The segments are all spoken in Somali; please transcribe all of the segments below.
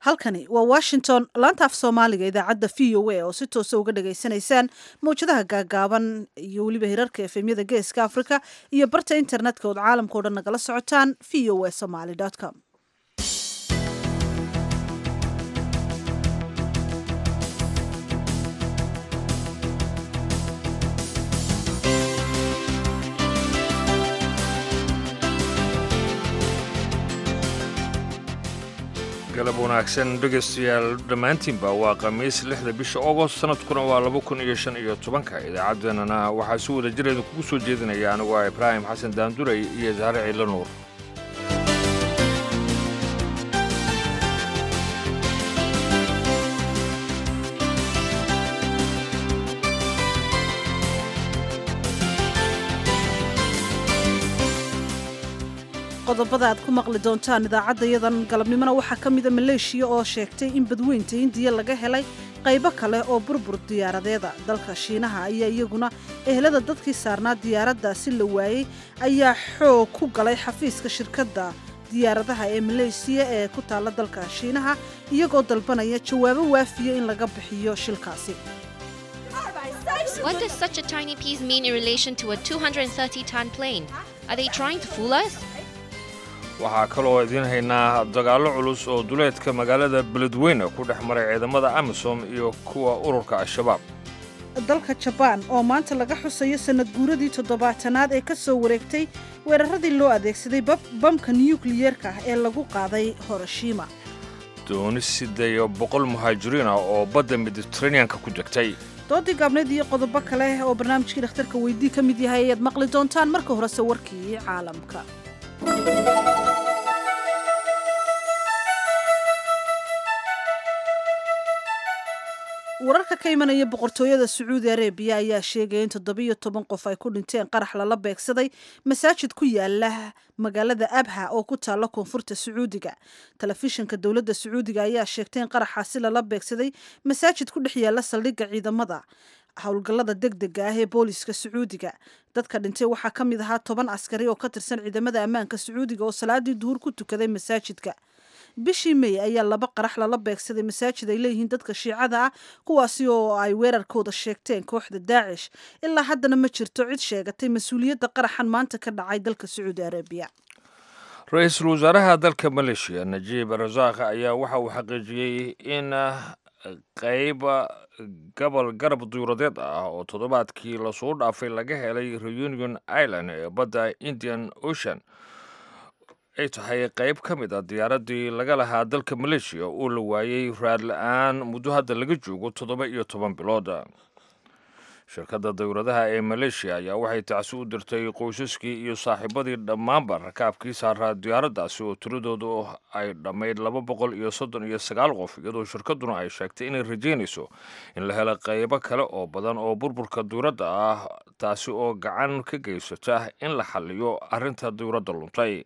halkani waa washington laanta af soomaaliga idaacadda v o a oo si toosa uga dhagaysanaysaan mawjadaha gaagaaban iyo weliba hirarka efemyada geeska africa iyo barta internetka ood caalamka o dhan nagala socotaan v o a somaly com galab wanaagsan dhegaystayaal dhammaantiinba waa khamiis lixda bisha ogost sanadkuna waa laba kun iyo shan iyo tobanka idaacaddeenana waxaa si wada jireeda kugu soo jeedinaya anigu ah ibraahim xasan daanduray iyo saare ciidla nuur qodobada aad ku maqli doontaan idaacaddayadan galabnimona waxaa ka mida maleeshiya oo sheegtay in badweynta hindiya laga helay qaybo kale oo burbur diyaaradeeda dalka shiinaha ayaa iyaguna ehelada dadkii saarnaa diyaaraddaasi la waayey ayaa xoog ku galay xafiiska shirkadda diyaaradaha ee maleesiya ee ku taalla dalka shiinaha iyagoo dalbanaya jawaabo waafiya in laga bixiyo shilkaasi What does such a tiny piece mean in relation to a 230 ton plane? Are they trying to fool us? waxaa kaloo idiin haynaa dagaallo culus oo duleedka magaalada beledweyne ku dhex maray ciidamada amisom iyo kuwa ururka al-shabaab dalka jabaan oo maanta laga xusayo sanad guuradii toddobaatanaad ee ka soo wareegtay weeraradii loo adeegsaday bamka nukliyeerka ah ee lagu qaaday horoshima dooni sideeyo boqol muhaajiriin ah oo badda mediteraneanka ku degtay doodii gaabneed iyo qodobo kale oo barnaamijkii dhakhtarka weydii ka mid yahay ayaad maqli doontaan marka horese warkii caalamka wararka ka imanaya boqortooyada sacuudi arabiya ayaa sheegaya in toddobiyo toban qof ay ku dhinteen qarax lala beegsaday masaajid ku yaala magaalada abha oo ku taalla koonfurta sacuudiga telefishinka dowladda sacuudiga ayaa sheegtay in qaraxaasi lala beegsaday masaajid ku dhex yaala saldhigga ciidamada howlgallada degdega ah ee booliska sacuudiga dadka dhintay waxaa ka mid ahaa toban askari oo ka tirsan ciidamada ammaanka sacuudiga oo salaadii duhur ku tukaday masaajidka bishii may ayaa laba qarax lala beegsaday masaajid ay leeyihiin dadka shiicada ah kuwaasi oo ay weerarkooda sheegteen kooxda daacish ilaa haddana ma jirto cid sheegatay mas-uuliyadda qaraxan maanta ka dhacay dalka sacuudi arabiya ra-iisul wasaaraha dalka maleeshiya najiib rasaaq ayaa waxa uu xaqiijiyey in qayb gobol garab duuradeed ah oo toddobaadkii lasoo dhaafay laga helay reunion island ee badda indian ocean ay tahay qayb ka mid a diyaaraddii laga lahaa dalka maleeshiya oo la waayey raad la-aan muddo hadda laga joogo toddoba iyo toban bilood shirkadda dowladaha ee maleeshiya ayaa waxay tacsi u dirtay qoysaskii iyo saaxiibadii dhammaanba rakaabkii saaraa diyaaraddaasi oo tiradoodu ay dhammayd laba boqol iyo soddon iyo sagaal qof iyadoo shirkadduna ay sheegtay inay rajaynayso in la helo qaybo kale oo badan oo burburka dowladda ah taasi oo gacan ka geysata in la xalliyo arrinta dowladda luntay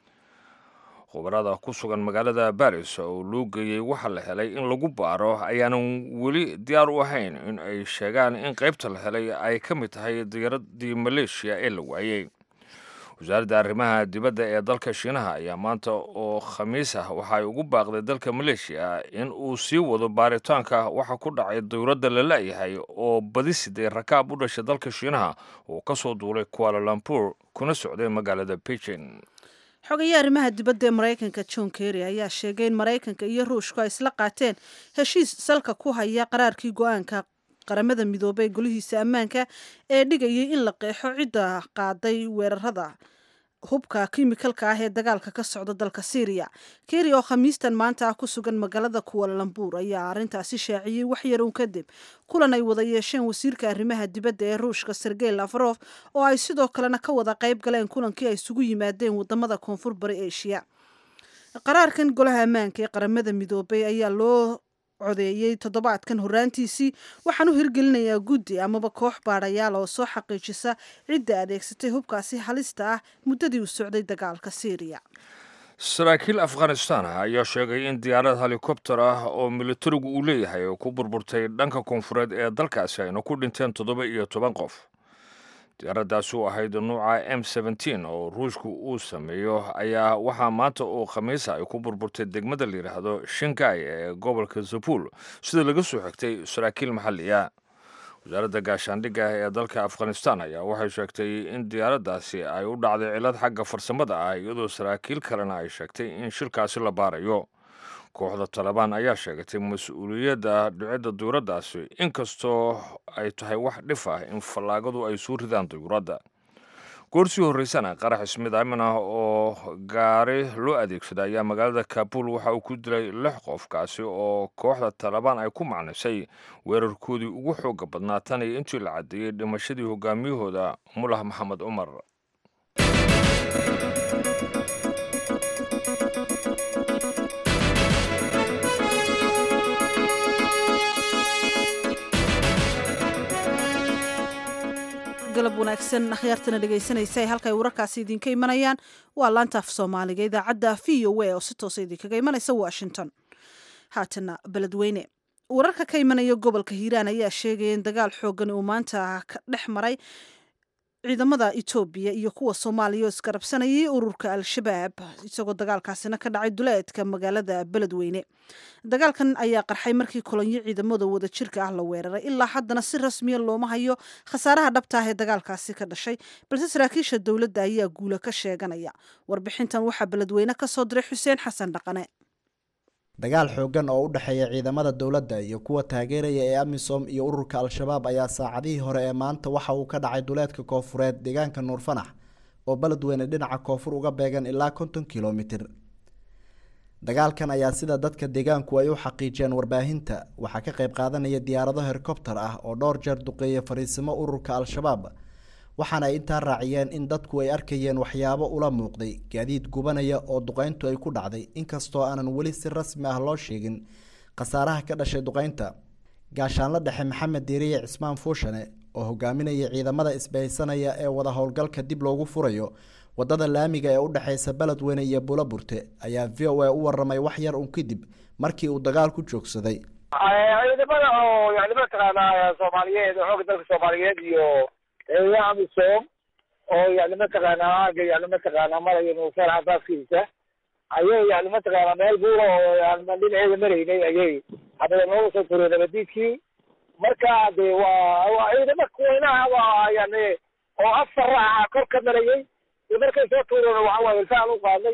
khubarada ku sugan magaalada baris oo loo geeyey waxaa la helay in lagu baaro ayaanan weli diyaar u ahayn in ay sheegaan in qaybta la helay ay ka mid tahay diyaaraddii maleeshiya ee la waayey wasaaradda arrimaha dibadda ee dalka shiinaha ayaa maanta oo khamiis ah waxaay ugu baaqday dalka maleeshiya in uu sii wado baaritaanka waxa ku dhacay dowladda la la'yahay oo badi siday rakaab u dhashay dalka shiinaha oo ka soo duulay kuala lumpur kuna socday magaalada beijing xogaye arrimaha dibadda ee maraykanka john kerry ayaa sheegay in maraykanka iyo ruushku ay isla qaateen heshiis salka ku haya qaraarkii go-aanka qaramada midoobay ee golihiisa ammaanka ee dhigayay in la qeexo cidda qaaday weerarada hubka kimikalka ah ee dagaalka ka socda dalka syriya kerry oo khamiistan maanta ah ku sugan magaalada kuwalalambuur ayaa arrintaasi shaaciyey wax yarow kadib kulan ay wada yeesheen wasiirka arrimaha dibadda ee ruushka sergey lafarof oo ay sidoo kalena ka wada qayb galeen kulankii ay isugu yimaadeen wadamada koonfur bari eshiya qaraarkan golaha ammaanka ee qaramada midoobay ayaa loo codeeyey toddobaadkan horraantiisii waxaan u hirgelinayaa guddi amaba koox baadhayaal oo soo xaqiijisa cidda adeegsatay hubkaasi halista ah muddadii uu socday dagaalka syriya saraakiil afghanistan ah ayaa sheegay in diyaarad helikobter ah oo militarigu uu leeyahay oo ku burburtay dhanka koonfureed ee dalkaasi ayna ku dhinteen toddoba iyo toban qof diyaaraddaasi u ahayd nuuca m seventeen oo ruushku uu sameeyo ayaa waxaa maanta oo khamiisa ay ku burburtay degmada la yidhaahdo shangai ee gobolka zabul sida laga soo xigtay saraakiil maxalli ah wasaaradda gaashaandhigga ee dalka afghanistan ayaa waxay sheegtay in diyaaraddaasi ay u dhacday cilad xagga farsamada ah iyadoo saraakiil kalena ay sheegtay in shilkaasi la baarayo kooxda talabaan ayaa sheegatay mas-uuliyadda dhicidda duyuraddaasi inkastoo ay tahay wax dhif ah in fallaagadu ay soo ridaan duyuradda goorsii horreysana qarax ismid aamin ah oo gaari loo adeegsaday ayaa magaalada kabul waxa uu ku dilay lix qof kaasi oo kooxda talabaan ay ku macnisay weerarkoodii ugu xooga badnaa tan iyo intii la caddeeyey dhimashadii hogaamiyahooda mulah maxamed cumar galab wanaagsan akhyaartana dhegaysanaysa ee halka ay wararkaasi idinka imanayaan waa laanta af soomaaliga idaacadda v o a oo si toosa idinkaga imanaysa washington haatana beledweyne wararka ka imanaya gobolka hiiraan ayaa sheegaya in dagaal xoogan uu maanta ka dhex maray ciidamada etoobiya iyo kuwa soomaaliya oo isgarabsanayay ururka al-shabaab isagoo dagaalkaasina ka dhacay duleedka magaalada beledweyne dagaalkan ayaa qarxay markii kolonyo ciidamada wadajirka ah la weeraray ilaa haddana si rasmiya looma hayo khasaaraha dhabta ah ee dagaalkaasi ka dhashay balse saraakiisha dowladda ayaa guula ka sheeganaya warbixintan waxaa beledweyne ka soo diray xuseen xasan dhaqane dagaal xooggan oo u dhexeeya ciidamada dowladda iyo kuwa taageeraya ee amisom iyo ururka al-shabaab ayaa saacadihii hore ee maanta waxa uu ka dhacay duleedka koofureed deegaanka nuurfanax oo beledweyne dhinaca koonfur uga beegan ilaa konton kilomitir dagaalkan ayaa sida dadka deegaanku ay u xaqiijiyeen warbaahinta waxaa ka qayb qaadanaya diyaarado herkobtar ah oo dhowr jeer duqeeya fariisimo ururka al-shabaab waxaana ay intaa raaciyeen in dadku ay arkayeen waxyaabo ula muuqday gaadiid gubanaya oo duqeyntu ay ku dhacday inkastoo aanan weli si rasmi ah loo sheegin khasaaraha ka dhashay duqeynta gaashaanla dhexe maxamed diiriye cismaan fuushane oo hogaaminaya ciidamada isbahaysanaya ee wada howlgalka dib loogu furayo wadada laamiga ee u dhexeysa beledweyne iyo buulaburte ayaa v o a u waramay wax yar un kadib markii uu dagaal ku joogsaday ciidamada oo yani mataqaanaa soomaaliyeed xooga dalka soomaaliyeed iyo ciidamada amisom oo yani mataqaanaa aaga yani mataqaanaa maraya nuufar xasaaskiisa ayay yani mataqaanaa meel buura oo yani dhinaceeda maraynay ayay hadaba nooga soo tureen nabadiidkii marka de waa waa ciidamo kuweynaha waa yani oo afar ah kor ka marayay markay soo tuureen waxa waaye ilfaan u qaadnay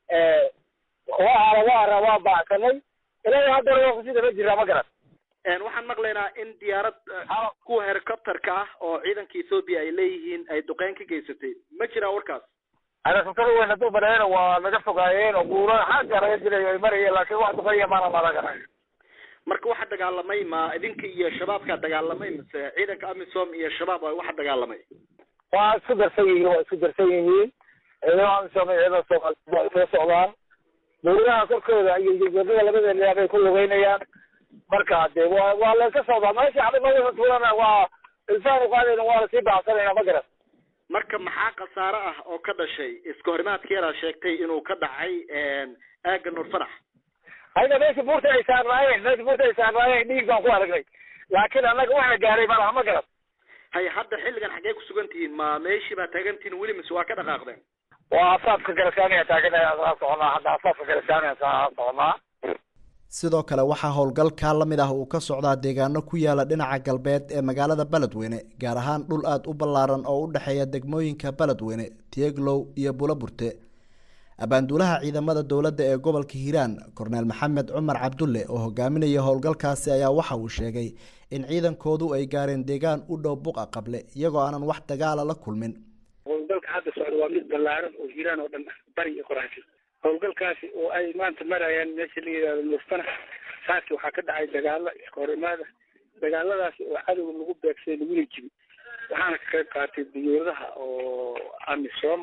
waa waa waa baacsanay ilaa haddana waa kusii daba jiraa ma garan waxaan maqlaynaa in diyaarad kuwa helicopterka ah oo ciidanka ethoopia ay leeyihiin ay duqeyn ka geysatay ma jiraa warkaas helicopter weyn hadduu baneena waa naga fogaayeen oo buura xagga laga dilayo ay marayeen laakiin wax duqeeya maana malaganay marka waxa dagaalamay ma idinka iyo shabaabkaa dagaalamay mise ciidanka amisom iyo shabaab waxa dagaalamay waa isku darsan yihiin waa isku darsan yihiin ciidamada amisom iyo ciidamada soomaaliyeed waa isla socdaan buuraha korkooda iyo jegada labada leer bay ku lugeynayaan marka de waa waa layska socdaa meesha cadimada tuulana waa ilfaan uqaadayna waa lasii baacsanayna ma garan marka maxaa khasaare ah oo ka dhashay iska horimaadkeedaa sheegtay inuu ka dhacay aaga nuur farax hayda meesha buurta ay saarnaayeen meesha buurta ay saarnaayeen dhiig baan ku aragnay laakiin annaga waxna gaaray ma laha ma garan hay hadda xilligan xaggee ku sugan tihiin ma meeshii baa taagan tihiin weli mise waa ka dhaqaaqdeen waa asaafka galasaaniya taaganaya saa soconaa hadda asaafka galasaaniya saa soconaa sidoo kale waxaa howlgalkaa la mid ah uu ka socdaa deegaano ku yaala dhinaca galbeed ee magaalada beledweyne gaar ahaan dhul aada u ballaaran oo u dhexeeya degmooyinka beledweyne tieglow iyo buulaburte abaanduulaha ciidamada dowladda ee gobolka hiiraan korneel maxamed cumar cabdulle oo hogaaminaya howlgalkaasi ayaa waxa uu sheegay in ciidankoodu ay gaareen deegaan u dhow buqa qable iyagoo aanan wax dagaala la kulmin howlgalka hadda socda waa mid ballaaran oo hiiraan oo dhan bari iyo qoraxsi howlgalkaasi oo ay maanta marayaan meesha la yidhahdo nuufanax saaki waxaa ka dhacay dagaalo iska hor imaada dagaaladaasi oo cadowga lagu beegsay laguna jibi waxaana ka qayb qaatay diyuuradaha oo amisom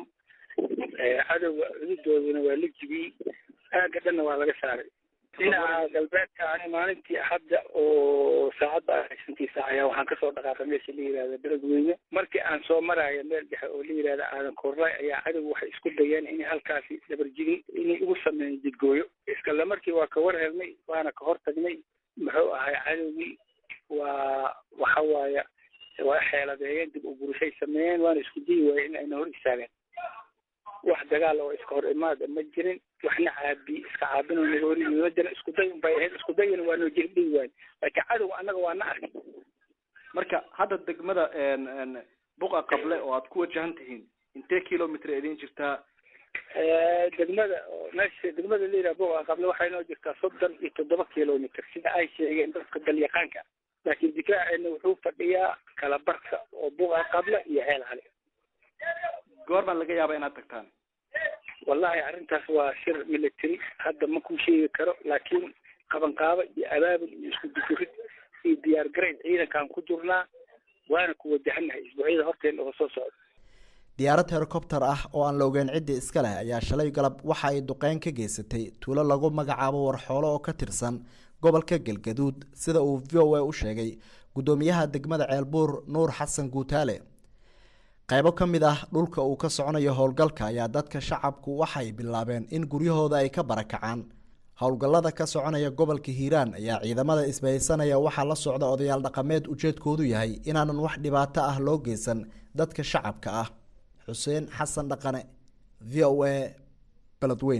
cadowga cududoodana waa la jibiyey aagga dhanna waa laga saaray dhinaca galbeedka ani maalintii hadda oo saacadda shantii saac ayaa waxaan kasoo dhaqaaqay meesha la yihahda beledweyne markii aan soo maraayo meel dhexe oo la yihahda aadan korlay ayaa cadowga waxay isku dayeen inay halkaasi dabarjigin inay ugu sameeyeen jidgooyo iskale markii waa ka war helnay waana ka hor tagnay muxuu ahay cadowgii waa waxa waaya waa xeeladeeyeen dib u burushay sameeyeen waana isku dayi waayeen in ayna hor istaageen wax dagaal oo iska hor imaada ma jirin waxna caabi iska caabin oo naga hor yimid ma jirin isku day unbay ahayd isku dayina waa noo jiri dhihi waayen laakiin cadow annaga waa na arkay marka hadda degmada buqa qable oo aad ku wajahan tihiin intee kilomitr idin jirtaa degmada oo meesha degmada la yidhaha buqa qable waxay noo jirtaa soddon iyo toddoba kilomitr sida ay sheegeen dadka dalyaqaanka laakiin difaaceena wuxuu fadhiyaa kala barka oo buqa qable iyo ceel cali goor baan laga yaabaa inaad tagtaan wallahi arrintaas waa shir military hadda ma ku sheegi karo laakiin qabanqaabo iyo abaabul iyo isku dukurid iyo diyaar garayn ciidankaan ku jirnaa waana ku wajahannahay isbuucyada horteena oo soo socda diyaarad helicopter ah oo aan la ogeyn ciddii iska leh ayaa shalay galab waxa ay duqeyn ka geysatay tuulo lagu magacaabo warxoolo oo ka tirsan gobolka galgaduud sida uu v o a u sheegay guddoomiyaha degmada ceelbuur nuur xasan guutaale qaybo ka mid ah dhulka uu ka soconayo howlgalka ayaa dadka shacabku waxay bilaabeen in guryahooda ay ka barakacaan howlgallada ka soconaya gobolka hiiraan ayaa ciidamada isbahaysanaya waxaa la socda odayaal dhaqameed ujeedkoodu yahay inaanan wax dhibaato ah loo geysan dadka shacabka ah xuseen xasan dhaqane v o a beledweyn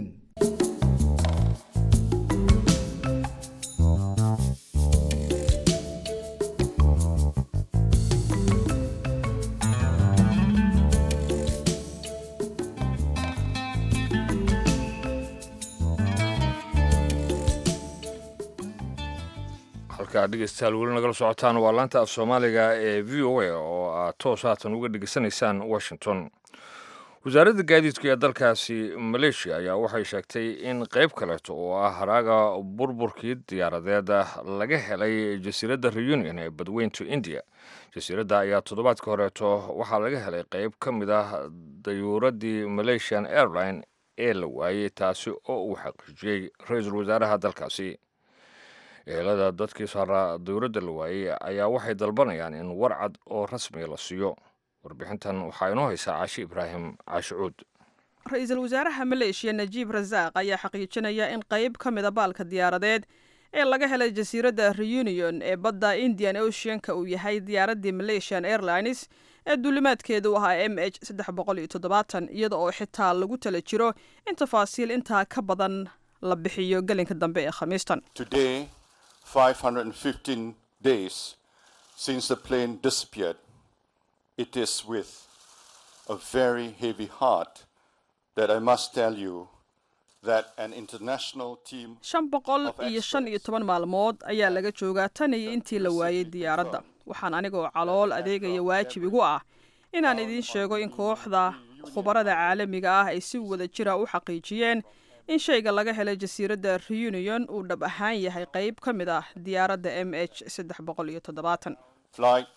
halkaa dhegeystayaal weli nagala socotaan waa laanta af soomaaliga ee v o a oo aad toos haatan uga dhegeysanaysaan washington wasaaradda gaadiidka ee dalkaasi maleeshiya ayaa waxay sheegtay in qeyb kaleeto oo ah haraaga burburkii diyaaradeed laga helay jasiiradda reunion ee badweynta india jasiiradda ayaa toddobaadka horeeto waxaa laga helay qeyb ka mid ah dayuuraddii malaysian airline ee la waayey taasi oo uu xaqiijiyey ra-iisul wasaaraha dalkaasi ehelada dadkii saaraa dowladda la waayey ayaa waxay dalbanayaan in warcad oo rasmiga la siiyo warbixintan waxaa inoo haysaa caashi ibraahim caashi cuud ra-iisul wasaaraha maleeshiya najiib rasaaq ayaa xaqiijinaya in qayb ka mida baalka diyaaradeed ee laga helay jasiiradda reunion ee badda indian oceanka uu yahay diyaaraddii malaysian airlines ee duulimaadkeedu ahaa m h saddex boqol iyo toddobaatan iyada oo xitaa lagu tala jiro in tafaasiil intaa ka badan la bixiyo gelinka dambe ee khamiistan 515 days since the plane disappeared. It is with a very heavy heart that I must tell you that an international team shan boqol iyo shan iyo toban maalmood ayaa laga joogaa tan iyo intii la waayey diyaaradda waxaan anigoo calool adeegaya waajib igu ah inaan idiin sheego in kooxda khubarada caalamiga ah ay si wada jira u xaqiijiyeen in shayga laga helay jasiiradda reunion uu dhab ahaan yahay qayb ka mid ah diyaaradda m h saddex boqol iyo toddobaatan flight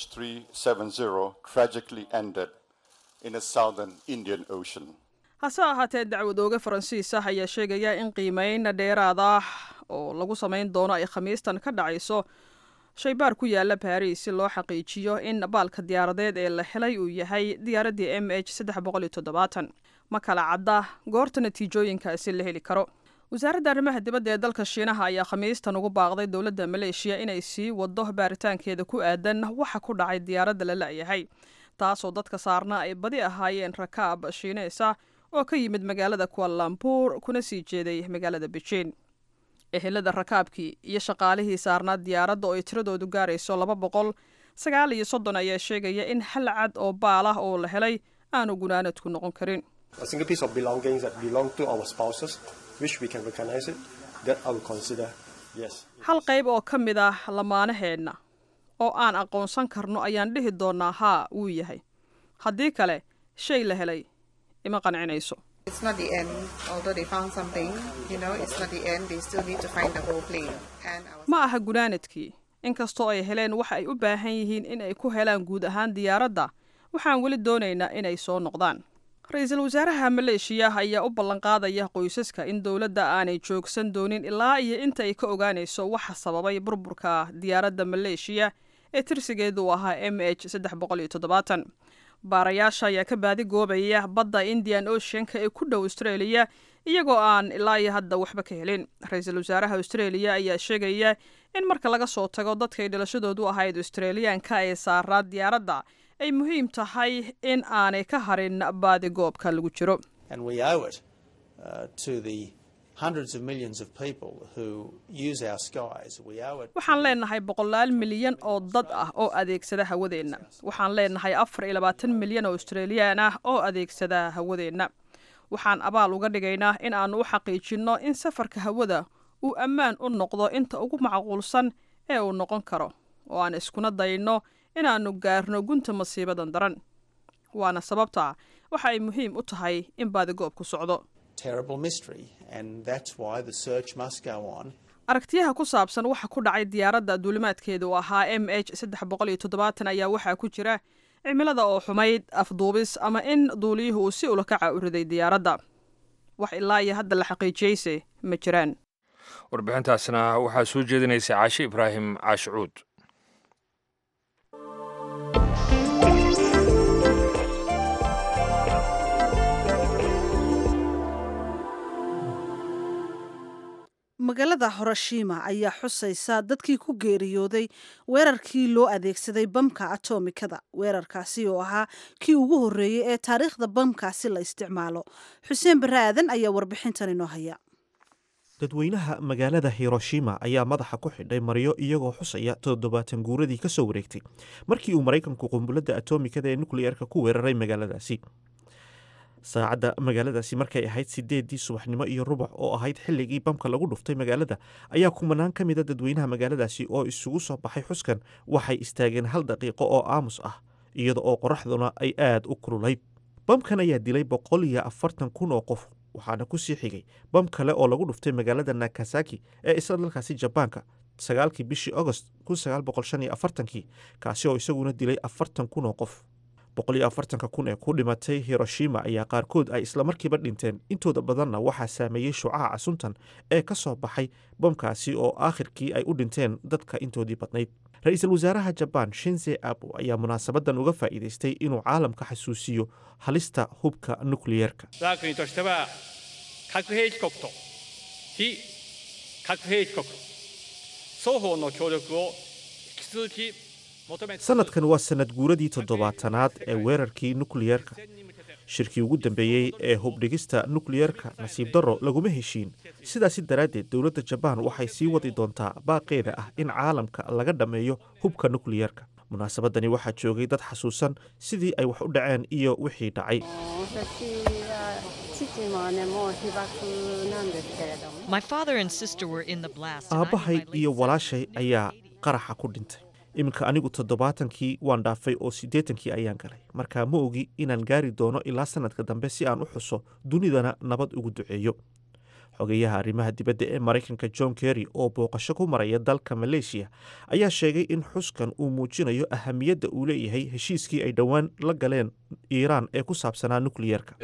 MH370 tragically ended in a southern Indian Ocean. hase ahaatee dacwadooge faransiis ah ayaa sheegaya in qiimeyn dheeraad ah oo lagu samayn doono ay khamiistan ka dhacayso shaybaar ku yaala baris si loo xaqiijiyo in baalka diyaaradeed ee la helay uu yahay diyaaraddii m h saddex boqol iyo toddobaatan ma kala cadda goorta natiijooyinkaasi la heli karo wasaaradda arrimaha dibadda ee dalka shiinaha ayaa khamiistan ugu baaqday dowladda maleeshiya inay sii wado baaritaankeeda ku aadan waxa ku dhacay diyaaradda la la'yahay taasoo dadka saarna ay badi ahaayeen rakaab shiineysa oo ka yimid magaalada kualambuur kuna sii jeeday magaalada bejiin ehelada rakaabkii iyo shaqaalihii saarnaa diyaaradda oo ay tiradoodu gaarayso laba boqol sagaal iyo soddon ayaa sheegaya in hal cad oo baal ah oo la helay aanu gunaanadku noqon karin a single piece of belongings that belong to our spouses, which we can recognize it, that I will consider yes. hal qayb oo ka mid ah lamaanaheenna oo aan aqoonsan karno ayaan dhihi doonaa haa wuu yahay haddii kale shay la helay ima qancinayso It's not the end, although they found something, you know, it's not the end. They still need to find the whole plane. And I was ma aha gunaanadkii inkastoo ay heleen waxa ay u baahan yihiin in ay ku helaan guud ahaan diyaaradda waxaan weli doonaynaa inay soo noqdaan ra-iisul wasaaraha maleeshiya ayaa u ballanqaadaya qoysaska in dowladda aanay joogsan doonin ilaa iyo inta ay ka ogaanayso waxa sababay burburka diyaaradda maleeshiya ee tirsigeedu uu ahaa m h saddex boqol iyo toddobaatan baarayaasha ayaa ka baadi goobaya badda indian oceanka ee ku dhow australia iyagoo aan ilaa iyo hadda waxba ka helin ra-iisul wasaaraha australia ayaa sheegaya in marka laga soo tago dadkay dhalashadoodu ahayd australiyaanka ee saaraa diyaaradda ay muhiim tahay in aanay ka harin baadi goobka lagu jiro waxaan leenahay boqolaal milyan oo dad ah oo adeegsada hawadeenna waxaan leenahay afar iyo labaatan milyan oo australiyaan ah oo adeegsada hawadeenna waxaan abaal uga dhigaynaa in aanu u xaqiijinno in safarka hawada uu ammaan u noqdo inta ugu macquulsan ee uu noqon karo oo aan iskuna dayno inaannu gaarno gunta masiibadan daran waana sababta waxa ay muhiim u tahay in baadigoobku socdo aragtiyaha ku saabsan waxa ku dhacay diyaaradda duulimaadkeedu ahaa m h saddex boqol iyo toddobaatan ayaa waxaa ku jira cimilada oo xumayd afduubis ama in duuliyuhu uu si ulakaca u riday diyaaradda wax ilaa iyo hadda la xaqiijiyeyse ma jiraan warbixintaasna waxaa soo jeedinaysa caashi ibraahim caashicuud magaalada horoshima ayaa xusaysa dadkii ku geeriyooday weerarkii loo adeegsaday bamka atomikada weerarkaasi oo ahaa kii ugu horreeyey ee taariikhda bamkaasi la isticmaalo xuseen barre aadan ayaa warbixintan inoo haya dadweynaha magaalada hiroshima ayaa madaxa ku xidhay maryo iyagoo xusaya toddobaatan guuradii ka soo wareegtay markii uu maraykanku qumbuladda atomikada ee nukliyeerka ku weeraray magaaladaasi saacadda magaaladaasi markay ahayd sideedii subaxnimo iyo rubac oo ahayd xilligii bamka lagu dhuftay magaalada ayaa kumanaan ka mida dadweynaha magaaladaasi oo isugu soo baxay xuskan waxay istaageen hal daqiiqo oo aamus ah iyada oo qoraxduna ay aad u kululayd bamkan ayaa dilay boqol iyo afartan kun oo qof waxaana ku sii xigay bam kale oo lagu dhuftay magaalada nakasaki ee isla dalkaasi jabaanka sagaalkii bishii agost kun sagaal boqol shan iyo afartankii kaasi oo isaguna dilay afartan kun oo qof boqol iyo afartanka kun ee ku dhimatay hiroshima ayaa qaarkood ay islamarkiiba dhinteen intooda badanna waxaa saameeyey shucaca suntan ee ka soo baxay bamkaasi oo aakhirkii ay u dhinteen dadka intoodii badnayd ra-iisul wasaaraha jabaan shinze abo ayaa munaasabadan uga faa'iidaystay inuu caalamka xasuusiyo halista hubka nukliyeerka sanadkan waa sanad guuradii toddobaatanaad ee weerarkii nukliyeerka shirkii ugu dambeeyey ee hubdhigista nukliyeerka nasiib darro laguma heshiin sidaasi daraaddeed dowladda jabaan waxay sii wadi doontaa baaqeeda ah in caalamka laga dhammeeyo hubka nukliyeerka munaasabadani waxaa joogay dad xasuusan sidii ay wax u dhaceen iyo wixii dhacay aabbahay iyo walaashay ayaa qaraxa ku dhintay iminka anigu toddobaatankii waan dhaafay oo siddeetankii ayaan galay markaa ma ogi inaan gaari doono ilaa sanadka dambe si aan u xuso dunidana nabad ugu duceeyo xogeyaha arrimaha dibadda ee maraykanka john kerry oo booqasho ku maraya dalka maleeshiya ayaa sheegay in xuskan uu muujinayo ahamiyadda uu leeyahay heshiiskii ay dhowaan la galeen iiraan ee ku saabsanaa nukliyeerka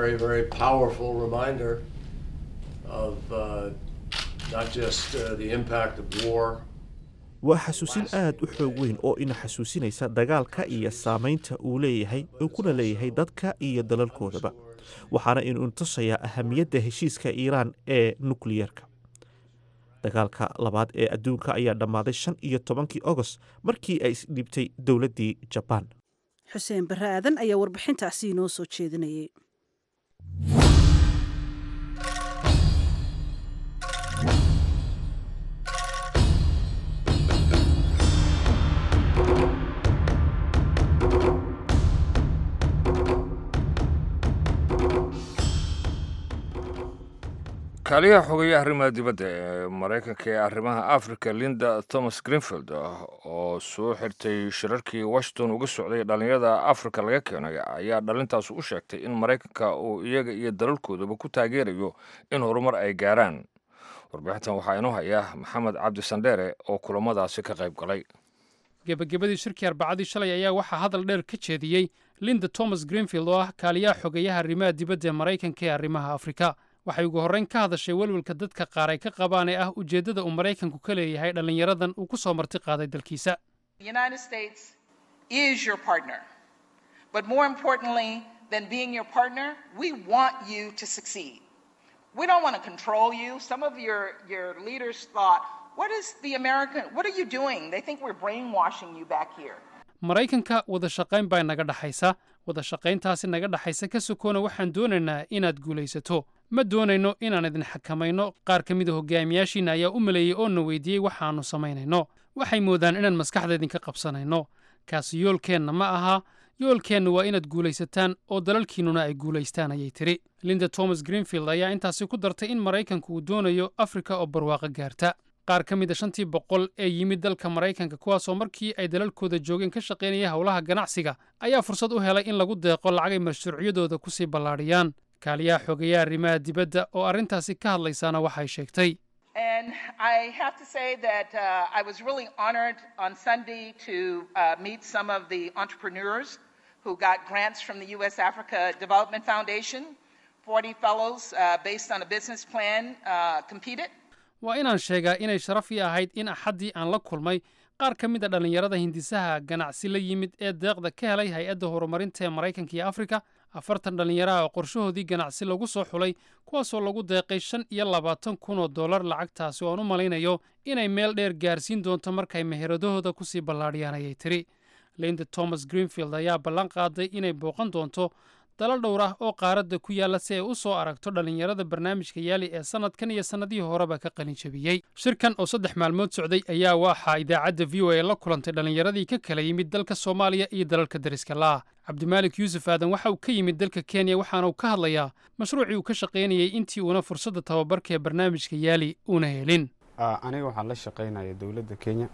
waa xasuusin aad u xoog weyn oo ina xasuusinaysa dagaalka iyo saamaynta uu leeyahay uu kuna leeyahay dadka iyo dalalkoodaba waxaana inuu tusayaa ahamiyadda heshiiska iiraan ee nukliyeerka dagaalka labaad ee adduunka ayaa dhammaaday shan iyo tobankii agost markii ay isdhibtay dowladdii jabaan xuseen barre aadan ayaa warbixintaasi inoo soo jeedinayay kaaliyaha xogeeya arrimaha dibadda ee maraykanka ee arrimaha africa linda thomas greenfield oo soo xirtay shirarkii washington uga socday dhallinyarada africa laga keenay ayaa dhalintaas u sheegtay in maraykanka uu iyaga iyo dalalkoodaba ku taageerayo in horumar ay gaaraan warbixintan waxaa inoo haya maxamed cabdi sandheere oo kulamadaasi ka qayb galay gebagabadii shirkii arbacadii shalay ayaa waxaa hadal dheer ka jeediyey linda thomas greenfield oo ah kaaliyaha xogeeyaha arrimaha dibadda ee maraykanka ee arrimaha afrika waxay ugu horrayn ka hadashay welwelka dadka qaar ay ka qabaan ee ah ujeeddada uu maraykanku ka leeyahay dhallinyaradan uu ku soo marti qaaday dalkiisa We don't want to control you. Some of your, your leaders thought, What is the American, what are you doing? They think we're brainwashing you back here. maraykanka wada shaqayn baa naga dhaxaysa wada shaqayntaasi naga dhaxaysa ka sokoona waxaan doonaynaa inaad guulaysato ma doonayno inaan idin xakamayno qaar ka mida hogaamiyaashiinna ayaa u maleeyey oo na weydiiyey waxaannu samaynayno waxay moodaan inaan maskaxda idinka qabsanayno kaasi yoolkeenna ma aha yoolkeenna waa inaad guulaysataan oo dalalkiinnuna ay guulaystaan ayay tidhi linda thomas greenfield ayaa intaasi ku dartay in maraykanku uu doonayo afrika oo barwaaqo gaarta qaar ka mid a shantii boqol ee yimid dalka maraykanka kuwaasoo markii ay dalalkooda joogeen ka shaqaynaya howlaha ganacsiga ayaa fursad u helay in lagu deeqo lacagay mashruucyadooda kusii ballaadhiyaan kaaliyaha xogeeyaha arrimaha dibadda oo arrintaasi ka hadlaysaana waxay sheegtay And I have to say that uh, I was really honored on Sunday to uh, meet some of the entrepreneurs who got grants from the U.S. Africa Development Foundation. 40 fellows, uh, based on a business plan, uh, competed. waa inaan sheegaa inay sharaf ii ahayd in axaddii aan la kulmay qaar ka mid a dhallinyarada hindisaha ganacsi la yimid ee deeqda ka helay hay-adda horumarinta ee maraykanka iyo afrika afartan dhallinyaraha oo qorshahoodii ganacsi lagu soo xulay kuwaasoo lagu deeqay shan iyo labaatan kun oo dollar lacagtaasi oo aan u malaynayo inay meel dheer gaarsiin doonto markay meheradahooda kusii ballaadhiyaan ayay tidhi linda thomas greenfield ayaa ballan qaaday inay booqan doonto dalal dhowr ah oo qaaradda ku yaalla si ay u soo aragto dhallinyarada barnaamijka yaali ee sannadkan iyo sannadihii horeba ka qalin jabiyey shirkan oo saddex maalmood socday ayaa waxaa idaacadda v o a la kulantay dhallinyaradii ka kala yimid dalka soomaaliya iyo dalalka dariska la'ah cabdimaalik yuusuf aadan waxa uu ka yimid dalka kenya waxaana uu ka hadlayaa mashruucii uu ka shaqaynayey intii uuna fursadda tababarka ee barnaamijka yaali uuna helin aniga waxaan la shaqaynaya dowladda kenya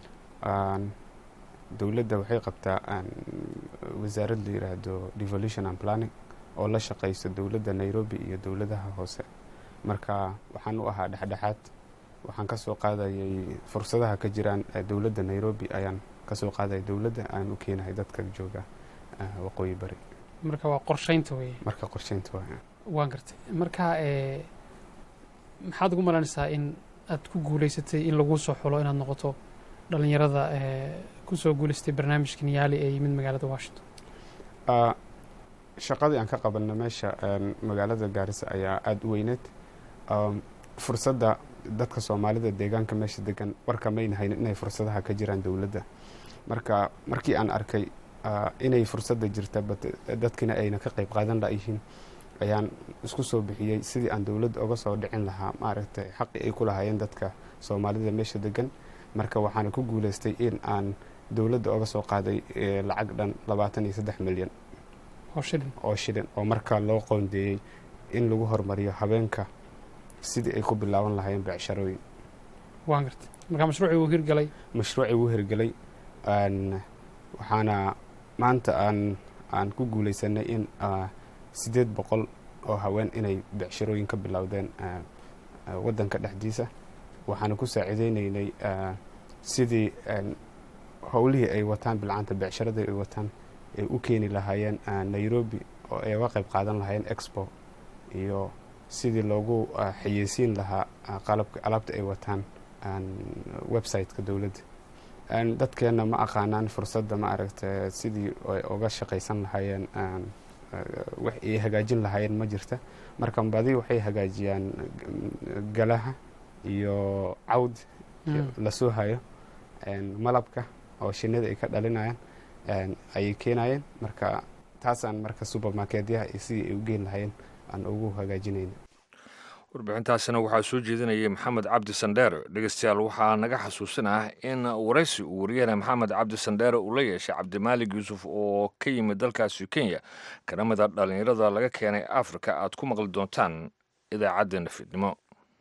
dowladda waxay qabtaa wasaarad la yiraahdo devolution and planning oo la shaqayso dowladda nairobi iyo dowladaha hoose marka waxaan u ahaa dhexdhexaad waxaan kasoo qaadayay fursadaha ka jiraan dowladda nairobi ayaan kasoo qaadaya dowladda aan u keenahay dadka jooga waqooyi bari marka waa qorshaynta weye marka qorshaynta waa waan gartay marka maxaad ugu malanaysaa in aad ku guulaysatay in lagu soo xulo inaad noqoto dhallinyarada kusoo guulaystay barnaamijkan yaali ee yimid magaalada washington shaqadii aan ka qabanna meesha magaalada gaarisa ayaa aada u weyneed fursadda dadka soomaalida deegaanka meesha degan warka mayna haynin inay fursadaha ka jiraan dowladda marka markii aan arkay inay fursadda jirta dadkina ayna ka qayb qaadan layihiin ayaan isku soo bixiyey sidii aan dowladda oga soo dhicin lahaa maaragtay xaqii ay ku lahaayeen dadka soomaalida meesha degan marka waxaana ku guuleystay in aan dowladda oga soo qaaday lacag dhan labaatan iyo saddex milyan oo shilin oo marka loo qoondeeyey in lagu hormariyo habeenka sidii ay ku bilaaban lahaayeen becsharooyin waan gartay marka mashruucii wuu hirgalay mashruucii wuu hirgalay waxaana maanta aan aan ku guuleysanay in siddeed boqol oo haween inay becshirooyin ka bilowdeen waddanka dhexdiisa waxaana ku saacideyneynay sidii howlihii ay wataan bilcanta becsharadii ay wataan ay u keeni lahaayeen nairobi oo ay uga qayb qaadan lahaayeen expo iyo sidii loogu xayeysiin lahaa qalabka alaabta ay wataan website-ka dowladda dadkeenna ma aqaanaan fursadda ma aragta sidii ay uga shaqaysan lahaayeen wax ay hagaajin lahaayeen ma jirta marka badi waxay hagaajiyaan galaha iyo cawd la soo hayo malabka oo shinida ay ka dhalinayaan ayay keenayeen marka taasaan marka supermarketyaha iyo sidii ay u geen lahaayeen aan ugu hagaajinayna warbixintaasina waxaa soo jeedinayay maxamed cabdi sandheere dhegeystayaal waxaa naga xasuusinah in waraysi uu wariyahana maxamed cabdi sandheere uu la yeeshay cabdimaalig yuusuf oo ka yimid dalkaasi kenya kana mid a dhallinyarada laga keenay afrika aad ku maqli doontaan idaacaddeenna fiidnimo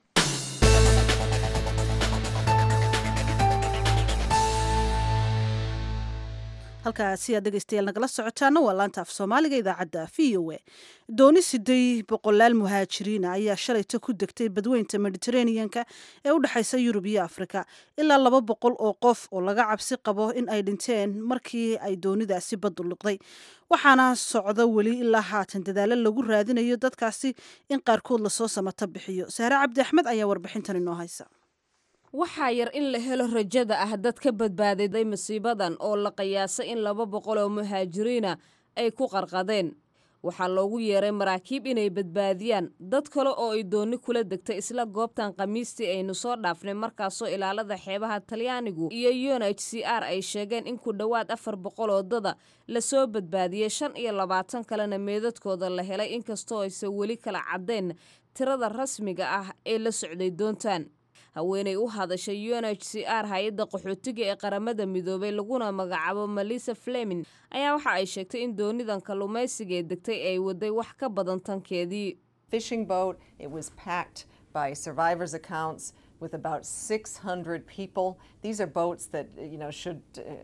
halkaasi aad dhegeystayaal nagala socotaana waa laanta af soomaaliga idaacadda v o a dooni siday boqolaal muhaajiriina ayaa shalayta ku degtay badweynta mediteraneanka ee u dhexaysa yurub iyo afrika ilaa laba boqol oo qof oo laga cabsi qabo in ay dhinteen markii ay doonidaasi baddu liqday waxaana socda weli ilaa haatan dadaalo lagu raadinayo dadkaasi in qaarkood lasoo samata bixiyo sahre cabdi axmed ayaa warbixintan inoo haysa waxaa yar in la helo rajada ah dad ka badbaadiday masiibadan oo la qiyaasay in laba boqol oo muhaajiriina ay ku qarqadeen waxaa loogu yeeray maraakiib inay badbaadiyaan dad kale oo ay dooni kula degtay isla goobtan khamiistii aynu soo dhaafnay markaasoo ilaalada xeebaha talyaanigu iyo un h c r ay sheegeen in ku dhowaad afar boqol oo dada lasoo badbaadiyey shan iyo labaatan kalena meedadkooda la helay inkastoo aysan weli kala caddayn tirada rasmiga ah ee la socday doontan haweenay u hadashay un h c r hay-adda qaxootiga ee qaramada midoobay laguna magacaabo malisa flemin ayaa waxa ay sheegtay in doonidan kalluumaysiga ee degtay ay waday wax ka badan tankeedii fishing boat. It was packed by survivors' accounts with about 600 people. These are boats that you know should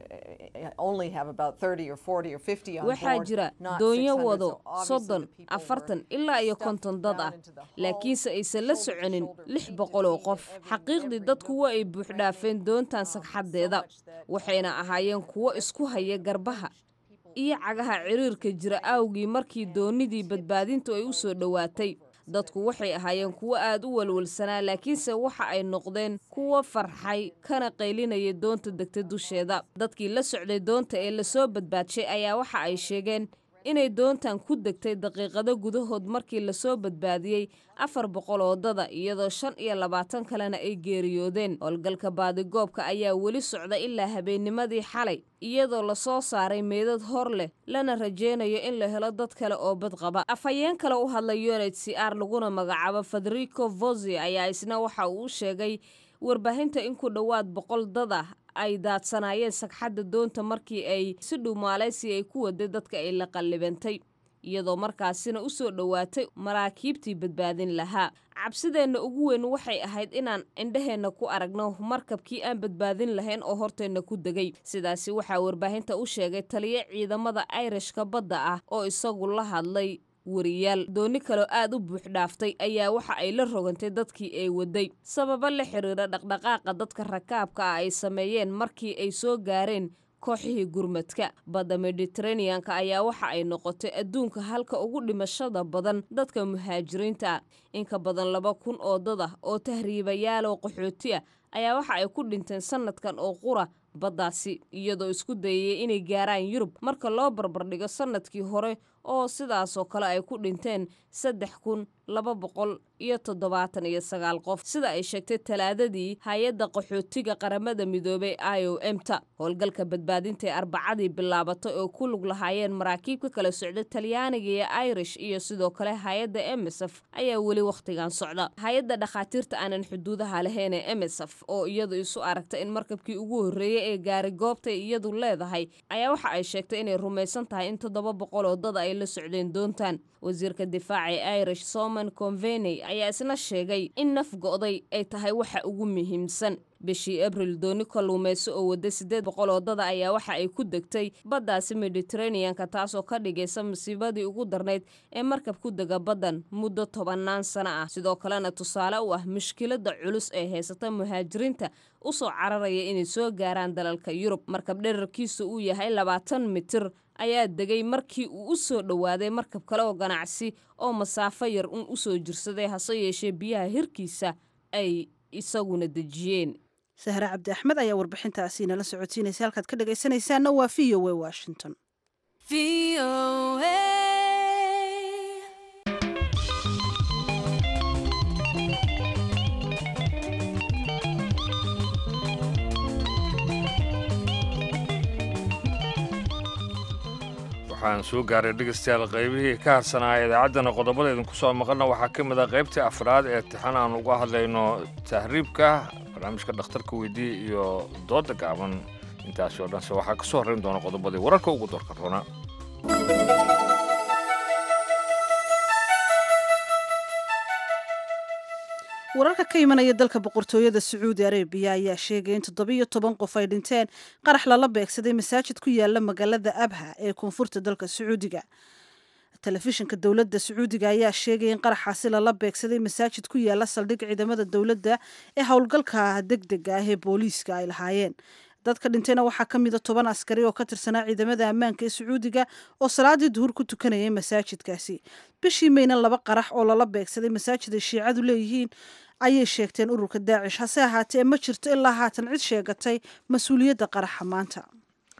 uh, only have about 30 or 40 or 50 on waxaa board. jira not doonyo 600, wado so obviously soddon the people afartan were ilaa iyo stuffed konton dad down ah into the hull, laakiinse aysan la soconin lix boqol oo qof xaqiiqdii dadku waa ay buuxdhaafeen doontan sagxaddeeda waxayna ahaayeen kuwo isku haya garbaha iyo cagaha ciriirka jira awgii markii doonidii badbaadintu ay u soo dhowaatay dadku waxay ahaayeen kuwo aad u walwalsanaa laakiinse waxa ay noqdeen kuwo farxay kana qaylinaya doonta degta dusheeda dadkii la socday doonta ee lasoo badbaadshay ayaa waxa ay sheegeen inay doontan ku degtay daqiiqado gudahood markii lasoo badbaadiyey afar boqol oo dada iyadoo shan iyo labaatan kalena ay geeriyoodeen howlgalka baadigoobka ayaa weli socda ilaa habeennimadii xalay iyadoo lasoo saaray meedad hor leh lana rajeynayo in la helo dad kale oo bad qaba afhayeen kale u hadlay un h c r laguna magacaabo federico vozi ayaa isna waxa uu u sheegay warbaahinta in ku dhowaad boqol dad ah ay daadsanaayeen sagxadda doonta markii ay si dhumaalaysi ay ku waday dadka ay la qallibantay iyadoo markaasina u soo dhowaatay maraakiibtii badbaadin lahaa cabsideenna ugu weyn waxay ahayd inaan indhaheenna ku aragno markabkii aan badbaadin lahayn oo horteenna ku degay sidaasi waxaa warbaahinta u sheegay taliyo ciidamada ayrishka badda ah oo isagu la hadlay wariyaal dooni kaloo aad u buux dhaaftay ayaa waxa ay la rogantay dadkii ay waday sababo la xiriira dhaqdhaqaaqa dadka rakaabka ah ay sameeyeen markii ay soo gaareen kooxihii gurmadka badda mediteraneanka ayaa waxa ay noqotay adduunka halka ugu dhimashada badan dadka muhaajiriinta ah inka badan laba kun oo dad ah oo tahriibayaaloo qaxooti ah ayaa waxa ay ku dhinteen sanadkan oo qura baddaasi iyadoo isku dayayay inay gaaraan yurub marka loo barbardhigo sanadkii hore oo sidaasoo kale ay ku dhinteen saddex kun laba boqol iyo toddobaatan iyo sagaal qof sida ay sheegtay talaadadii hay-adda qaxootiga qaramada midoobay i o m ta howlgalka badbaadinta ee arbacadii bilaabatay oo ku lug lahaayeen maraakiib ka kala socda talyaaniga iyo irish iyo sidoo kale hay-adda emsf ayaa weli wakhtigan socda hay-adda dhakhaatiirta aanan xuduudaha lahayn ee emsf oo iyadu isu aragta in markabkii ugu horreeyey ee gaari goobta iyadu leedahay ayaa waxa ay sheegtay inay rumaysan tahay in toddoba boqol oo dad ay la socdeen doontan wasiirka difaaca ee irish soman conveney ayaa isna sheegay in naf go'day ay tahay waxa ugu muhiimsan bishii abril dooni kalluumayso oo wadda siddeed boqol oo dada ayaa waxa ay ku degtay baddaasi mediteraneanka taasoo ka dhigaysa masiibadii ugu darnayd ee markab ku dega baddan muddo tobannaan sano ah sidoo kalena tusaale u ah mushkiladda culus ee haysata muhaajiriinta usoo cararaya inay soo gaaraan dalalka yurub markab dherarkiisu uu yahay labaatan mitir ayaa degay markii uu u soo dhowaaday markab kale oo ganacsi oo masaafo yar un u soo jirsaday hase yeeshee biyaha hirkiisa ay isaguna dejiyeen sahre cabdi axmed ayaa warbixintaasi nala socodsiinaysa halkaad ka dhagaysanaysaana waa v o a washington waxaan soo gaaray dhegeystayaal qaybihii ka harsanaa idaacaddana qodobada idinku soo maqalna waxaa ka mid ah qaybtii afraad ee tixan aan uga hadlayno tahriibka barnaamijka dhakhtarka weydii iyo dooda gaaban intaasi oo dhanse waxaa ka soo horrayn doona qodobadii wararka ugu doorka roona wararka ka imanaya dalka boqortooyada sacuudi arabiya ayaa sheegay in toddobiyo toban qof ay dhinteen qarax lala beegsaday masaajid ku yaala magaalada abha ee koonfurta dalka sacuudiga telefishinka dowladda sacuudiga ayaa sheegay in qaraxaasi lala beegsaday masaajid ku yaala saldhig ciidamada dowladda ee howlgalka degdega ah ee booliiska ay lahaayeen dadka dhintayna waxaa ka mida toban askari oo ka tirsanaa ciidamada ammaanka ee sacuudiga oo salaadii duhur ku tukanayay masaajidkaasi bishii mayna laba qarax oo lala beegsaday masaajid ay shiicadu leeyihiin ayay sheegteen ururka daacish hase ahaatee ma jirto ilaa haatan cid sheegatay mas-uuliyadda qaraxa maanta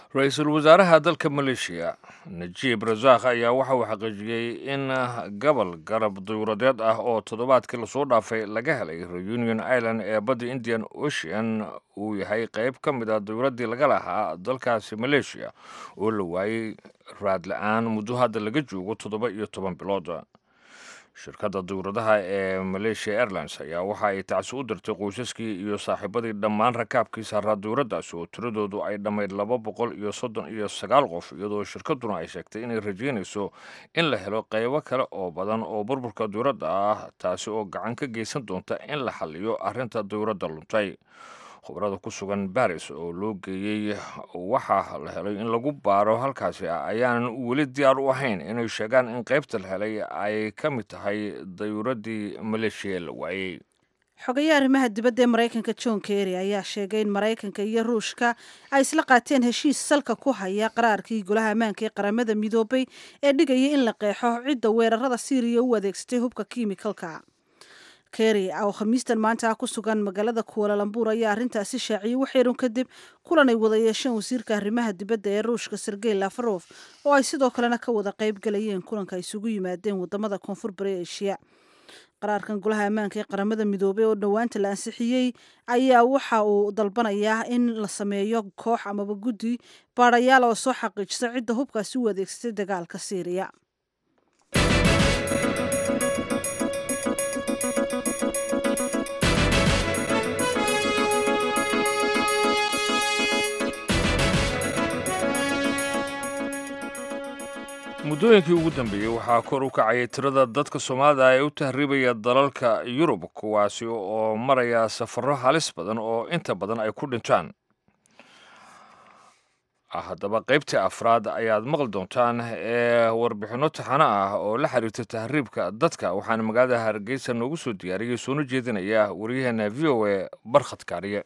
ra-iisul wasaaraha dalka maleeshiya najiib rasaakh ayaa waxa uu xaqiijiyey in gobol garab duyuuradeed ah oo toddobaadkii lasoo dhaafay laga helay reunion island ee badda indian ocean uu yahay qayb ka mid a duyuuraddii laga lahaa dalkaasi maleeshiya oo la waayey raad la-aan muddo hadda laga joogo toddoba iyo toban bilood shirkadda duyuuradaha ee malaysia airlines ayaa waxa ay tacsi u dirtay qoysaskii iyo saaxiibadii dhammaan rakaabkii saaraa duyuuraddaasi oo tiradoodu ay dhammayd laba boqol iyo soddon iyo sagaal qof iyadoo shirkadduna ay sheegtay inay rajeynayso in la helo qaybo kale oo badan oo burburka duyuuradda ah taasi oo gacan ka geysan doonta in la xalliyo arrinta duyuuradda luntay khubarada ku sugan baris oo loo geeyey waxaa la helay in lagu baaro halkaasi ayaanan weli diyaar u ahayn inay sheegaan in qaybta la helay ay ka mid tahay dayuuradii maleeshiya la waayey xogayaha arrimaha dibadda ee maraykanka john kerry ayaa sheegay in maraykanka iyo ruushka ay isla qaateen heshiis salka ku haya qaraarkii golaha ammaanka ee qaramada midoobay ee dhigaya in la qeexo cidda weerarada siiriya u adeegsatay hubka kiimikalka kerry oo khamiistan maanta ah ku sugan magaalada kuwalalambuur ayaa arrintaasi shaaciyey waxyarun kadib kulan ay wada yeesheen wasiirka arrimaha dibadda ee ruushka sergey lafarof oo ay sidoo kalena ka wada qayb galayeen kulanka isugu yimaadeen wadamada koonfur bari eshiya qaraarkan golaha ammaanka ee qaramada midoobey oo dhowaanta la ansixiyey ayaa waxa uu dalbanayaa in la sameeyo koox amaba guddi baadhayaal oo soo xaqiijisa cidda hubkaasi u adeegsatay dagaalka siiriya muddooyinkii ugu dambeeyey waxaa kor u kacayay tirada dadka soomaalida ee u tahriibaya dalalka yurub kuwaasi oo maraya safarro halis badan oo inta badan ay ku dhintaan haddaba qaybtii afraad ayaad maqli doontaan ee warbixinno taxano ah oo la xiriirta tahriibka dadka waxaana magaalada hargeysa noogu soo diyaariyey soona jeedinaya waryaheena v o a barkhad kaariye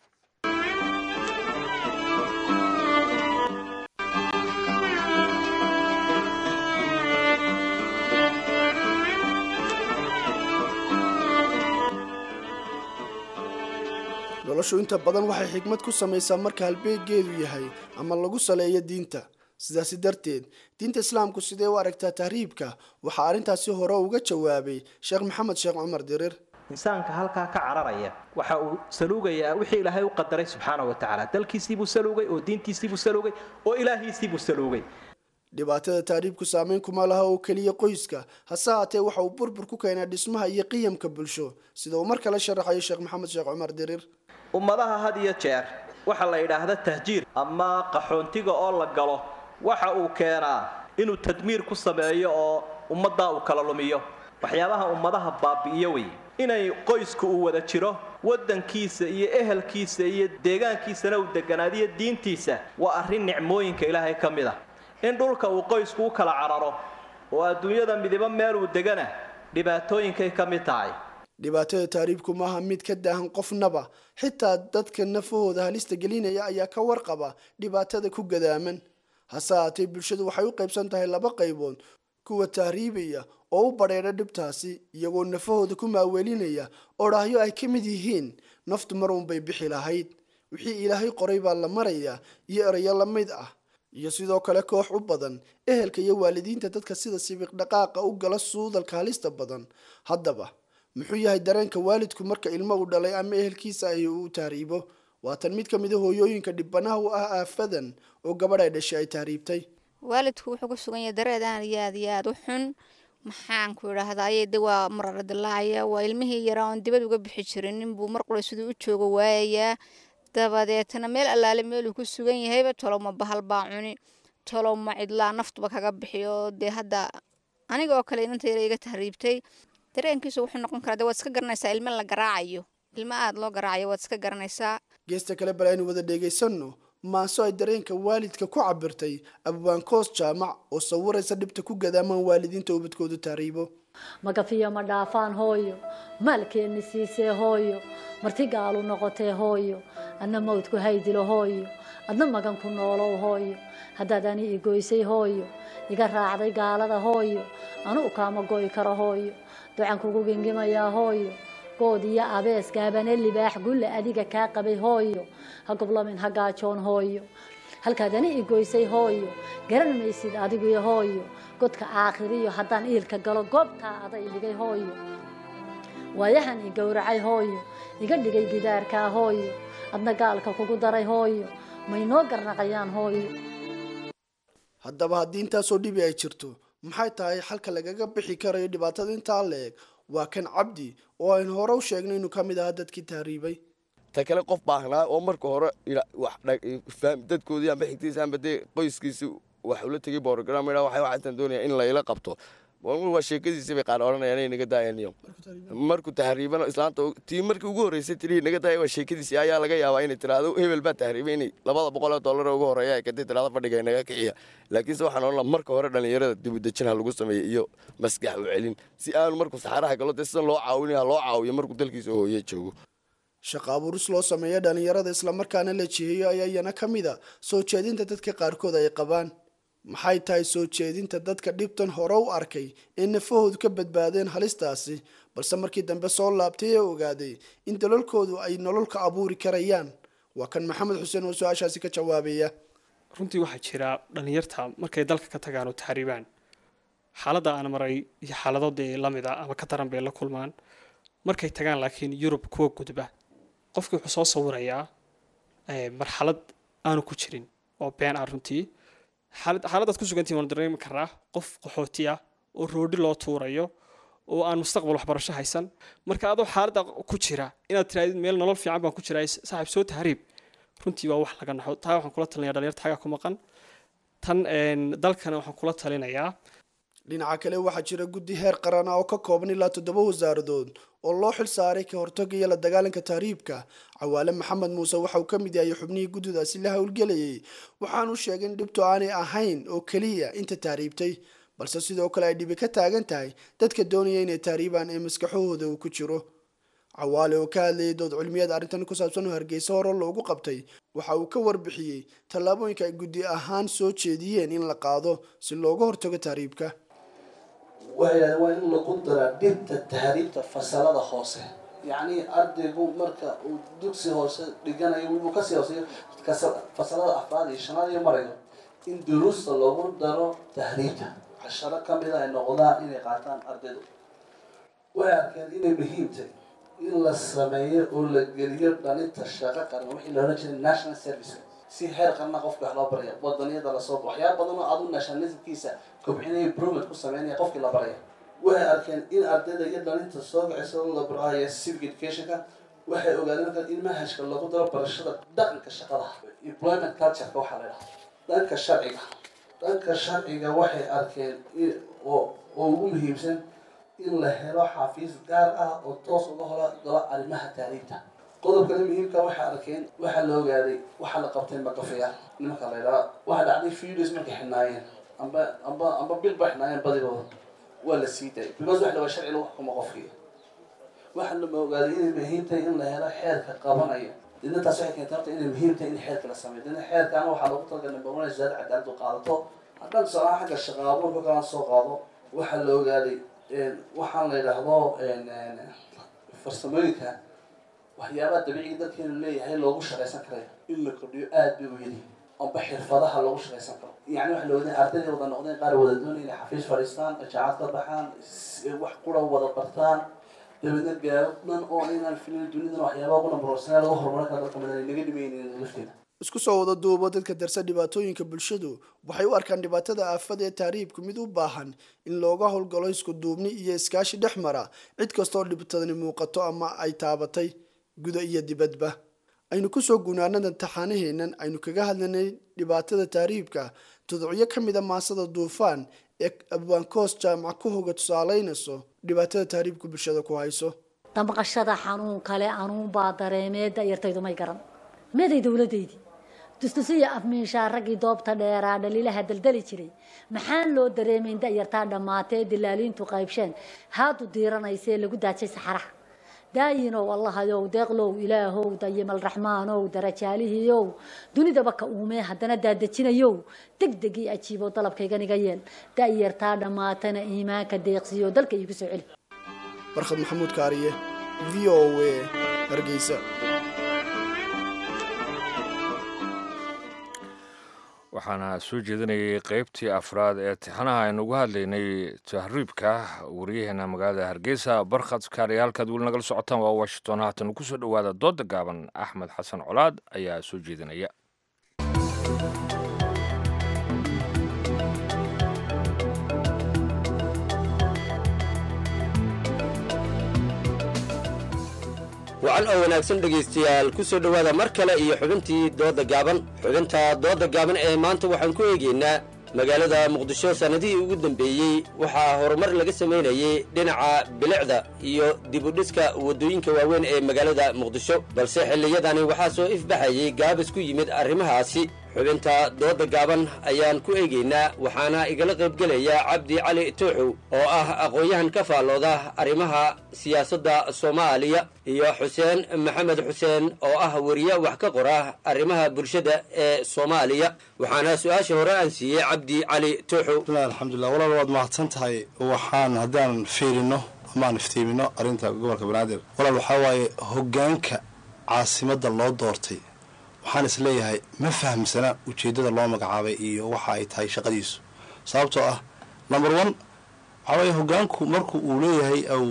noloshu inta badan waxay xigmad ku samaysaa marka halbeegeedu yahay ama lagu saleeyo diinta sidaasi darteed diinta islaamku sidee u aragtaa tahriibka waxaa arrintaasi hore uga jawaabay sheekh maxamed sheekh cumar dirir insaanka halkaa ka cararaya waxa uu saluugayaa wixii ilaahay u qadaray subxaana wa tacaala dalkiisiibuu saluugay oo diintiisiibuu saluugay oo ilaahiisiibuu saluugay dhibaatada tahriibku saameyn kuma laha oo keliya qoyska hase haatee waxa uu burbur ku keenaa dhismaha iyo qiyamka bulsho sida uu mar kale sharaxayo sheekh maxamed sheekh cumar dirir ummadaha had iyo jeer waxaa la yidhaahda tahjiir ama qaxoontiga oo la galo waxa uu keenaa inuu tadmiir ku sameeyo oo ummaddaa uu kala lumiyo waxyaabaha ummadaha baabi'iyo wey inay qoysku uu wada jiro waddankiisa iyo ehelkiisa iyo deegaankiisana uu deganaadiyo diintiisa waa arrin nicmooyinka ilaahay ka mid ah in dhulka uu qoysku u kala cararo oo adduunyada midibo meel uu degana dhibaatooyinkay ka mid tahay dhibaatada tahriibku maaha mid ka daahan qofnaba xitaa dadka nafahooda halista gelinaya ayaa ka warqaba dhibaatada ku gadaaman hase haatee bulshadu waxay u qaybsan tahay laba qaybood kuwa tahriibaya oo u badheedha dhibtaasi iyagoo nafahooda ku maaweelinaya odhaahyo ay ka mid yihiin naftu mar uunbay bixi lahayd wixii ilaahay qoray baa la marayaa iyo erayo la mid ah iyo sidoo kale koox u badan ehelka iyo waalidiinta dadka sida sibiq dhaqaaqa u gala suudalka halista badan haddaba muxuu yahay dareenka waalidku marka ilmo uu dhalay ama ehelkiisa ahi uu tahriibo waatan mid ka mid a hooyooyinka dhibanaha u ah aafadan oo gabadh ay dhashay ay tahriibtay waalidku wuxuu ku sugan yahay dareed aan iyo aad iyo aad u xun maxaan ku idhaahdaye de waa marara dilaacaya waa ilmihii yaraa oon dibad uga bixi jirin ninbuu mar qura siduu u jooga waayayaa dabadeetna meel allaale meeluu ku sugan yahayba tolowma bahal baa cuni tolowma cidlaa naftuba kaga bixiyo dee hadda aniga oo kale inanta yara iga tahriibtay dareenkiisu wuxuu noqon karaa de waad iska garanaysaa ilmo la garaacayo ilmo aada loo garaacayo waad iska garanaysaa geesta kale bal aynu wada dheegaysanno maaso ay dareenka waalidka ku cabirtay abwaankoos jaamac oo sawiraysa dhibta ku gadaamaan waalidiinta ubadkoodu tahriibo magafiyo ma dhaafaan hooyo maalkeenni siisee hooyo marti gaalu noqotee hooyo adna mawdku haydilo hooyo adna magan ku noolow hooyo haddaad ani igoysay hooyo iga raacday gaalada hooyo anu kaama go'i karo hooyo ducan kugu gengimayaa hooyo good iyo abees gaabane libaax gulle adiga kaa qabay hooyo ha goblamin ha gaajoon hooyo halkaad ani i goysay hooyo garan maysid adiguyo hooyo godka aakhiriyo haddaan iilka galo goobtaa aday dhigay hooyo waayahan i gowracay hooyo iga dhigay gidaarkaa hooyo adna gaalka kugu daray hooyo may noo garnaqayaan hooyo haddaba haddii intaasoo dhibi ay jirto maxay tahay xalka lagaga bixi karayo dhibaatada intaa la-eg waa kan cabdi oo aynu hore u sheegnay inuu ka mid ahaa dadkii tahriibay ta kale qof baahnaa oo marka hore dadkoodii amba xigtiisa amba dee qoyskiisi wax ula tegay borogram waxay waxaasan doonaya in layla qabto waa sheekadiisi bay qaar odhanayaan inay naga daayaniyo markuu tahriibana islaanta tii markii ugu horreysay tirii naga daaya waa sheekadiisi ayaa laga yaabaa inay tiraahdo hebel baa tahriibay inay labada boqol oo dollar ugu horreeya ay kadib tirahdo fadhiga naga kiciya laakiinse waxaan odhan lahaa marka hore dhallinyarada dibudejin ha lagu sameeyo iyo maskax u celin si aanu markuu saxaraha galo dee sidan loo caawinaya loo caawiyo markuu dalkiisa hooye joogo shaqa abuuris loo sameeya dhallinyarada islamarkaana la jiheeyo ayaa iyana ka mid a soo jeedinta dadka qaarkood ay qabaan maxay tahay soo jeedinta dadka dhibtan hore u arkay ee nafahoodu ka badbaadeen halistaasi balse markii dambe soo laabtay ee ogaaday in dalalkoodu ay nolol ka abuuri karayaan waa kan maxamed xuseen oo su-aashaasi ka jawaabaya runtii waxaa jira dhallinyarta markay dalka ka tagaan oo tahriibaan xaaladda aan maray iyo xaalado dee lamid a ama ka daran bay la kulmaan markay tagaan laakiin yurub kuwa gudba qofkii wuxuu soo sawirayaa marxalad aanu ku jirin oo been ah runtii xaaladaad ku sugantihin waan dareemi karaa qof qaxooti ah oo roodhi loo tuurayo oo aan mustaqbal waxbarasho haysan marka adoo xaaladda ku jira inaad tiraadid meel nolol fiican baan ku jiraa saaxiib soo tahriib runtii waa wax laga naxo taa waxaan kula talinaya dhalinyarta xagaa ku maqan tan dalkana waxaan kula talinayaa dhinaca kale waxaa jira guddi heer qaran ah oo ka kooban ilaa toddoba wasaaradood oo loo xil saaray ka hortagga iyo la dagaalanka tahriibka cawaale maxamed muuse waxa uu ka mid yahay xubnihii guddidaasi la howlgelayay waxaanu sheegay in dhibtu aanay ahayn oo keliya inta tahriibtay balse sidoo kale ay dhibi ka taagan tahay dadka doonaya inay tahriibaan ee maskaxahooda uu ku jiro cawaale oo ka hadlayay dood cilmiyeed arrintan ku saabsan oo hargeysa hore loogu qabtay waxa uu ka warbixiyey tallaabooyinka ay guddi ahaan soo jeediyeen in la qaado si looga hortago tahriibka waxay yidhahdeen waa in lagu daraa dhibta tahriibta fasalada hoose yacni ardaygu marka uu dugsi hoose dhiganayo wuu kasii hooseeyo fasalada afraad iyo shanaad iyo marayo in duruusta lagu daro tahriibta casharo ka mid a ay noqdaan inay qaataan ardaydu waxay arkeen inay muhiim tahay in la sameeyo oo la geliyo dhalinta shaqo qaran wixii la odhan jiray national service si heer qarna qofka wax loo baraya wadaniyada lasoo waxyaaba badan oo adu nationalismkiisa kobcinaya improvement ku sameynaya qofkii la baraya waxay arkeen in ardayda iyo dhalinta soo kacaysa la baraayo civic educationka waxay ogaadeen markaa in manhajka lagu daro barashada dhaqanka shaqada employment cultureka waxaa la dhaha dhanka sharciga dhanka sharciga waxay arkeen oo oo ugu muhiimsan in la helo xafiis gaar ah oo toos uga hora galo arrimaha taariibta qodobkana muhiimka waxay arkeen waxaa la ogaaday waxaa la qabtay makafayaal nimanka la yidhaha waxaa dhacday videos markay xidhnaayeen amba amba amba bil ba xidhnaayeen badigooda waa la sii daayay because wax la waa sharci lagu xukumo qofkii waxaa la ogaaday inay muhiim tahay in la helo xeerka qabanaya didna taas waxay keentay horta inay muhiim tahay in xeerka la sameeyo didna xeerkaana waxaa loogu talagalay number one zaad cadaaladu qaadato haddaan tusaalaha xagga shaqa abuurka kalaan soo qaado waxaa la ogaaday waxaan la yidhaahdo farsamooyinka waxyaabaha dabiiciga dalkeenu leeyahay loogu shaqaysan karayo in la kordhiyo aada bay u yeli amba xirfadaha loogu shaqaysan karo yani waxa la wadeen ardayday wada noqdeen qaar wada doonaya inay xafiis fadhiistaan jaacad ka baxaan wax qura wada bartaan dabeedna gaaro dhan oo inaan filin dunidan waxyaabaha ugu nambarorsanaa lagu horumarin kara dalka mid naga dhimaynin lafteeda isku soo wada duubo dadka darsa dhibaatooyinka bulshadu waxay u arkaan dhibaatada aafada ee tahriibku mid u baahan in looga howlgalo isku duubni iyo iskaashi dhex mara cid kastoo dhibtadani muuqato ama ay taabatay guda iyo dibadba aynu kusoo gunaanadan taxaanaheennan aynu kaga hadlanay dhibaatada tahriibka tuducyo ka mid a maasada duufaan ee abwaankoos jaamac ku hoga tusaaleynayso dhibaatada tahriibku bulshada ku hayso damqashada xanuun kale anuunbaa dareemee da'yartaydu may garan meeday dowladdaydii dustusiya afmiishaa raggii doobta dheeraa dhaliilaha daldali jiray maxaan loo dareemayn da'yartaa dhammaatee dilaaliintu qaybsheen haadu diiranaysee lagu daajay saxaraha daayinow allahayow deeqlow ilaahow dayimal raxmaanow darajaalihiiow dunidaba ka uumee haddana daadejinayow degdegii ajiibo dalabkayganiga yeel da'yartaa dhammaatana iimaanka deeqsiyo dalka iigu soo celi barkhad maxamuud kaariye v o a hargeysa waxaana soo jeedinayay qeybtii afraad ee tixanaha aynu uga hadlaynay tahriibka wariyaheena magaalada hargeysa barkhad kaariya halkaad weli nagala socotaan waa washington haatan kusoo dhowaada dooda gaaban axmed xasan colaad ayaa soo jeedinaya wacan oo wanaagsan dhegaystayaal ku soo dhowaada mar kale iyo xubintii dooda gaaban xubinta dooda gaaban ee maanta waxaan ku eegaynaa magaalada muqdisho sannadihii ugu dambeeyey waxaa horumar laga samaynayey dhinaca bilicda iyo dibudhiska waddooyinka waaweyn ee magaalada muqdisho balse xilliyadani waxaa soo ifbaxayey gaabis ku yimid arrimahaasi xubinta dooda gaaban ayaan ku eegaynaa waxaana igala qaybgelaya cabdi cali tooxow oo ah aqoon-yahan ka faallooda arrimaha siyaasadda soomaaliya iyo xuseen maxamed xuseen oo ah weriye wax ka qora arrimaha bulshada ee soomaaliya waxaana su-aasha hore aan siiyey cabdi cali tooxow alxamdulilah walaal waad mahadsan tahay waxaan haddaan fiirino amaan iftiimino arrinta gobolka banaadir walaal waxaa waaye hoggaanka caasimadda loo doortay waxaan is leeyahay ma fahamsana ujeeddada loo magacaabay iyo waxa ay tahay shaqadiisu sababtoo ah number one waxaa waye hoggaanku marku uu leeyahay aw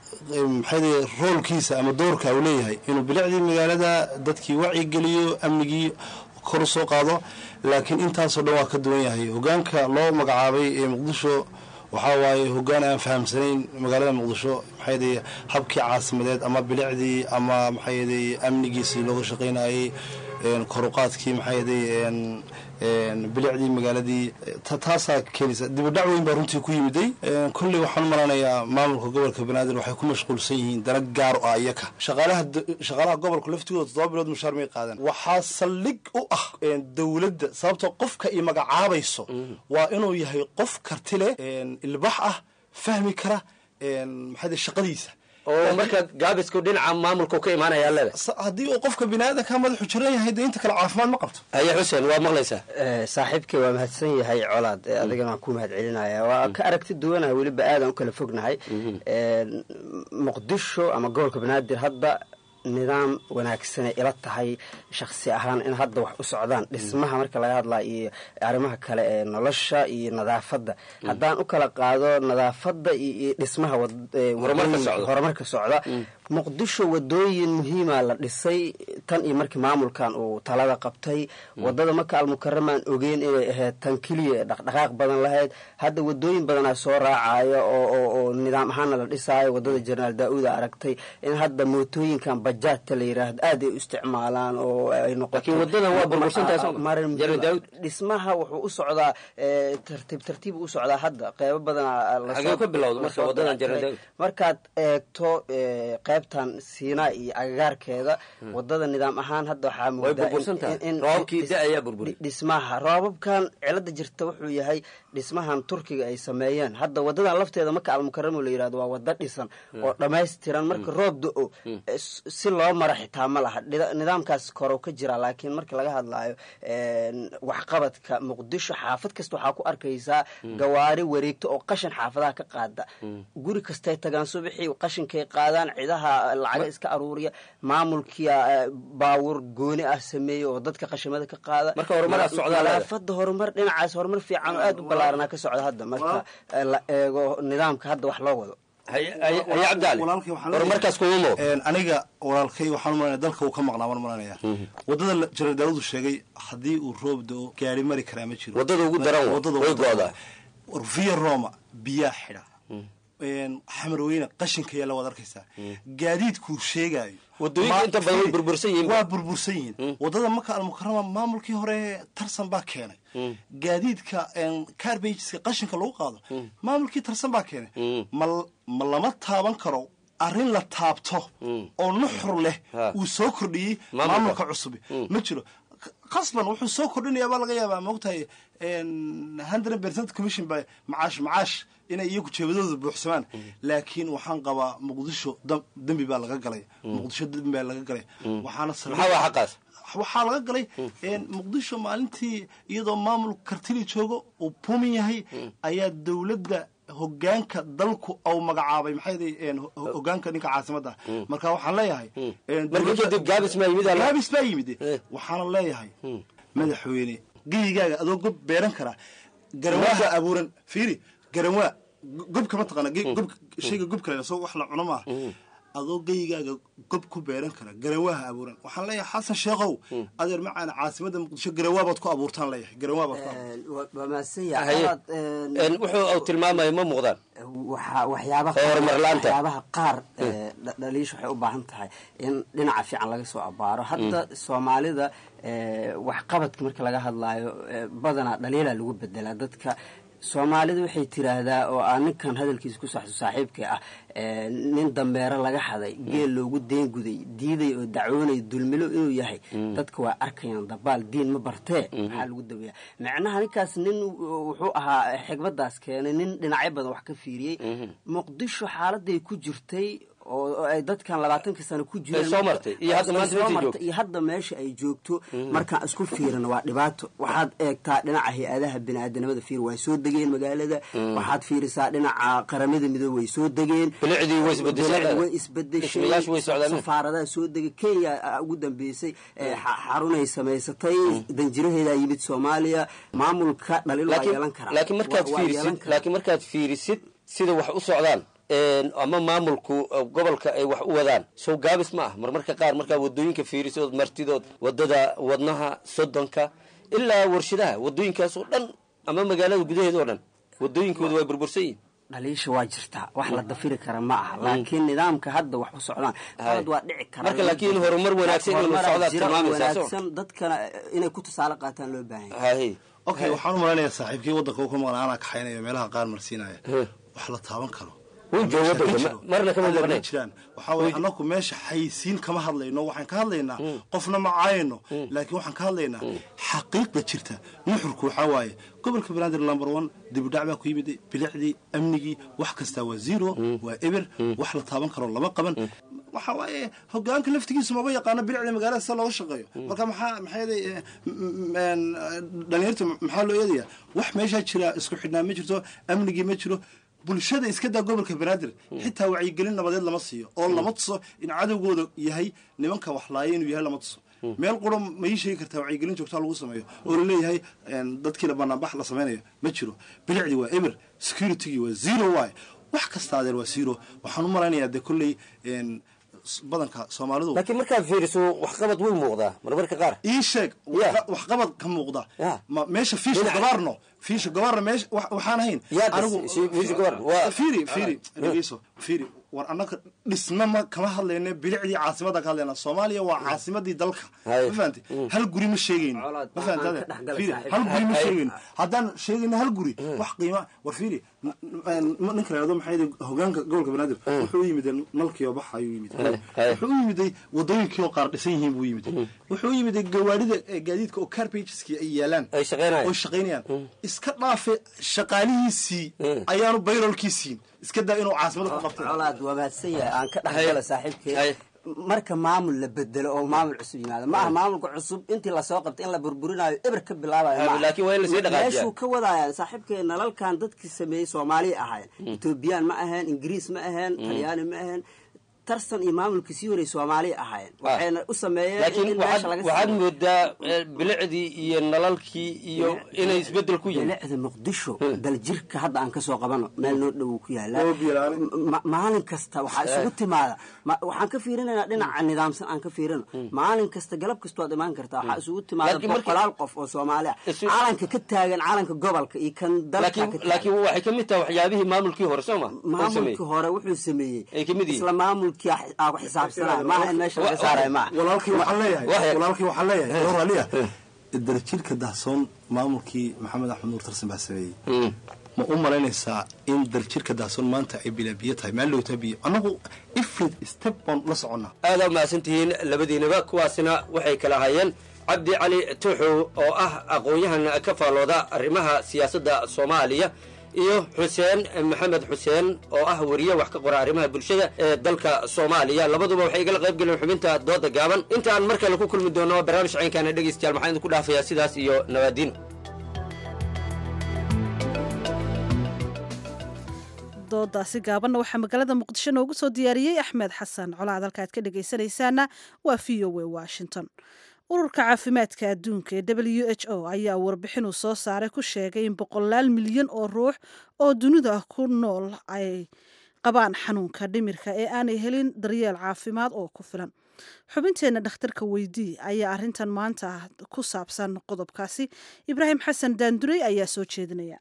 maxay roolkiisa ama doorka uu leeyahay inuu bilicdii magaalada dadkii wacyigeliyo amnigii kor u soo qaado laakiin intaasoo dhan waa ka duwan yahay hoggaanka loo magacaabay ee muqdisho waxaa waaye hoggaan aan fahamsanayn magaalada muqdisho maxay habkii caasimadeed ama bilicdii ama maxay amnigiisii looga shaqaynayay koruqaadkii maxay bilicdii magaaladii taasaa keenaysa dibadhac weyn baa runtii ku yimiday kolley waxaan malanayaa maamulka gobolka banaadir waxay ku mashquulsan yihiin dana gaar o ah iyaka shaqaalaha shaqaalaha gobolka laftigooda toddoba bilood mushaar may qaadan waxaa saldhig u ah dowladda sababtoo qofka i magacaabayso waa inuu yahay qof karti leh ilbax ah fahmi kara maxay shaqadiisa oo marka gaabisku dhinaca maamulku ka imaanaya leeda haddii uu qofka biniaadanka madaxu jiran yahay dee inta kale caafimaad ma qabto haye xuseen waa maqlaysaa saaxiibkay waa mahadsan yahay colaad adigana waan ku mahad celinaya waa ka aragti duwanaha weliba aadan u kala fognahay muqdisho ama gobolka banaadir hadda nidaam wanaagsanay ila tahay shaksi ahaan in hadda wax u socdaan dhismaha marka laga hadlaa iyo arrimaha kale ee nolosha iyo nadaafadda haddaan u kala qaado nadaafadda iyo dhismaha horumarka socda muqdisho wadooyin muhiima la dhisay tan iyo markii maamulkan uu talada qabtay wadada maka almukaramaan ogeyn inay ahayd tan keliya dhaqdhaqaaq badan lahayd hadda wadooyin badanaa soo raacayo oo nidaam ahaana la dhisaayo wadada jenaraal daa-uuda aragtay in hadda mootooyinkan bajaadta la yiraahdo aad ay u isticmaalaan oo ay noqotodhismaha wuxuu u socdaa tartiib tartiib u socdaa hadda qeybo badanmarkaad eegto qaybtan siinaa iyo agagaarkeeda wadada nidaam ahaan hadda waxaamudadhismaha roobabkan cilada jirta wuxuu yahay dhismahan turkiga ay sameeyeen hadda wadadan lafteeda maka almukaramo la yirahdo waa wada dhisan oo dhammaystiran marka roob do-o si loo mara xitaa ma laha nidaamkaas korow ka jira laakiin marka laga hadlaayo waxqabadka muqdisho xaafad kasta waxaa ku arkaysaa gawaari wareegto oo qashin xaafadaha ka qaada guri kastay tagaan subaxii qashinkay qaadaan cidaha lacaga iska aruuriya maamulkia baawur gooni ah sameeya oo dadka qashimada ka qaada nadaafada horumar dhinacaas horumar fiican oo aad u ballaaranaa ka socda hadda marka la eego nidaamka hadda wax loo wado aniga walaalkay waxaan umalanaya dalka uu ka maqnaa waan malanaya wadada jenaraal daawudu sheegay haddii uu roob do-o gaari mari karaa ma jiro wadada ugu daran way go-daa via roma biyaa xidha xamar weyne qashinka yaalla waad arkaysaa gaadiidkuu sheegaayo wadooyinka inta badan way burbursan yihiin waa burbursan yihiin wadada maka almukarama maamulkii hore tarsan baa keenay gaadiidka carbageska qashinka lagu qaado maamulkii tarsan baa keenay ma ma lama taaban karo arrin la taabto oo nuxur leh uu soo kordhiyey maamulka cusub ma jiro qasban wuxuu soo kordhinayaa baa laga yaabaa maogtahay hundred percent commission by macaash macaash inay iyagu jeebadooda buuxsamaan laakiin waxaan qabaa muqdisho dembi baa laga galay muqdisho dembi baa laga galay waxaana waxaa laga galay muqdisho maalintii iyadoo maamul kartili joogo uu pumin yahay ayaa dowladda hogaanka dalku au magacaabay maxay hogaanka ninka caasimadda marka waxaan leeyahay gaabis baa yimid waxaana leeyahay madaxweyne geyigaaga adoo gob beeran karaa garanwaaha abuuran fiiri garanwaa gobka ma taqaana gob shayga gobka la soo wax la cuno maaha adoo geyigaaga gob ku beeran kara garanwaaha abuuran waxaan leeyahay xasan sheekhow adeer macaana caasimada muqdisho garanwaabaad ku abuurtaan leeyahay garanwaabaad ku wuxuu uu tilmaamaya ma muuqdaan waxyaabaha qaar dhaliisha waxay u baahan tahay in dhinaca fiican laga soo abaaro hadda soomaalida waxqabadka marka laga hadlaayo badanaa dhaliilaa lagu bedelaa dadka soomaalida waxay tiraahdaa oo aa ninkan hadalkiisa ku saxso saaxiibka ah nin dambeero laga haday geel loogu deenguday diiday oo dacwoonay dulmilo inuu yahay dadka waa arkayaan dabaal diin ma bartee maxaa lagu daweeya macnaha ninkaas nin wuxuu ahaa xigmadaas keenay nin dhinacyo badan wax ka fiiriyey muqdisho xaaladay ku jirtay oo ay dadkan labaatankii sano ku jireenmartay iyo hadda meesha ay joogto markaan isku fiirino waa dhibaato waxaad eegtaa dhinaca hay-adaha biniaadanimada fiir way soo degeen magaalada waxaad fiirisaa dhinaca qaramada midoobe way soo degeen way isbedeshay safaaradaha soo degay kenya ugu dambeysay xarunay samaysatay danjiraheedaa yimid soomaaliya maamulka dhaliil waa yeelan karaa laakiin markaad fiirisid sida wax u socdaan ama maamulku gobolka ay wax u wadaan sow gaabis ma ah marmarka qaar markaa wadooyinka fiirisood martidood wadada wadnaha sodonka ilaa warshadaha wadooyinkaas oo dhan ama magaalada gudaheeda oo dhan wadooyinkooda waa burbursan yihin dhaliisha waa jirtaa wax la dafiri kara ma aha laakiin nidaamka hadda wax u socdaan qalad waa dhici kara marka laakiin horumar wanaagsan inuu socdaa tilmaamaysaa wanaagsan dadkana inay ku tusaale qaataan loo baahan yahay okay waxaan u malaynayaa saaxiibkii waddanka ku maqan anaa kaxaynaya meelaha qaar marsiinaya wax la taaban karo jiraan waxaa waye annaku meesha xaysiin kama hadlayno waxaan ka hadlaynaa qofna ma caayano laakiin waxaan ka hadlaynaa xaqiiqda jirta nuxurku waxaa waaye gobolka banaadir number one dibudhac baa ku yimid bilicdii amnigii wax kastaa waa zero waa eber wax la taaban karo lama qaban waxa waaye hogaanka laftigiisu maba yaqaano bilicda magaalada sida looga shaqeeyo marka maxaa maxaa dhalinyarta maxaa loo eedaya wax meeshaa jira isku xidhnaa ma jirto amnigii ma jiro bulshada iska daa gobolka banaadir xitaa wacyigelin nabadeed lama siiyo oo lama tuso in cadowgooda yahay nimanka waxlaaya inuu yahay lama tuso meel quro ma ii sheegi kartaa wacyigelin joogtaa lagu sameeyo oo laleeyahay dadkiila banaanbax la samaynayo ma jiro bilicdii waa eber securitygii waa zero y wax kasta adeer waa zero waxaan u malaynayaa dee kolley badanka soomaalidu laakiin markaad fiiriso waxqabad way muuqdaa marmarka qaar ii sheeg waxqabad ka muuqda meesha fiisha gabaarno fiisha gabaarna meesha waxaan ahayn anigu fiiri dhegeyso fiiri war annaga dhisme ma kama hadlayne bilicdii caasimada ka hadlayna soomaaliya waa caasimadii dalka ma fahamte hal guri ma sheegayno ma fahamte hal guri ma sheegayno haddaan sheegayno hal guri wax qiima war fiiri ninka layado maxay hogaanka gobolka banaadir wuxuu u yimid nalkii oo bax ayuu yimid wuxuu u yimiday wadooyinkii oo qaar dhisan yihiin buu yimid wuxuu u yimiday gawaarida gaadiidka oo carpageski ay yaalaan oo shaqaynayaan iska dhaafe shaqaalihiisii ayaanu bayrolkiisiin iska daa inuu caasimada ku qabtay colaad waa mahadsan yahay aan ka dhexgala saaxiibkee marka maamul la bedelo oo maamul cusub yimaado ma aha maamulka cusub intii lasoo qabtay in la burburinayo eber ka bilaabayomeeshuu ka wadaya saaxiibkee nalalkan dadkii sameeyey soomaaliya ahayn etoobiyaan ma aheen ingiriis ma aheen talyaani ma aheen tarsan iyo maamulkii sii horay soomaaliya ahaayeen waxayna u sameeyeen laakiin waxaad moodaa bilicdii iyo nalalkii iyo inay isbedel ku yihiin bilicda muqdisho daljirka hadda aan kasoo qabano meel noo dhow ku yaala maalin kasta waxaa isugu timaada waxaan ka fiirinaynaa dhinaca nidaamsan aan ka fiirino maalin kasta galab kasta waad imaan kartaa waxaa isugu timaada boqolaal qof oo soomaali ah caalanka ka taagan caalanka gobolka iyo kan dalka laakiin waxay ka mid tahay waxyaabihii maamulkii hore soo ma maamulkii hore wuxuu sameeyey isla maamul walaalkii waxaan leeyahay raliya darjiirka dahsoon maamulkii maxamed axmed nuur tarsan baa sameeyey ma u malaynaysaa in darjirka dahsoon maanta ay bilaabiyo tahay maal dhowtaa biyo annagu ifrid step baan la soconnaa aada umahadsantihiin labadiinaba kuwaasina waxay kala hayeen cabdi cali tuuxow oo ah aqoon-yahan ka faallooda arrimaha siyaasadda soomaaliya iyo xuseen maxamed xuseen oo ah wariye wax ka qora arrimaha bulshada ee dalka soomaaliya labaduba waxay igala qayb galeen xubinta dooda gaaban intaan mar kale ku kulmi doono barnaamij caynkaana dhegaystayaal maxaan idinku dhaafayaa sidaas iyo nabaadiin doodaasi gaabanna waxaa magaalada muqdisho noogu soo diyaariyey axmed xasan colaad halka aad ka dhegaysanaysaana waa v o a washington ururka caafimaadka adduunka ee w h o ayaa warbixin uu soo saaray ku sheegay in boqolaal milyan oo ruux oo dunida ku nool ay qabaan xanuunka dhimirka ee aanay helin daryeel caafimaad oo ku filan xubinteenna dhakhtarka weydii ayaa arrintan maanta ku saabsan qodobkaasi ibraahim xasan daandurey ayaa soo jeedinaya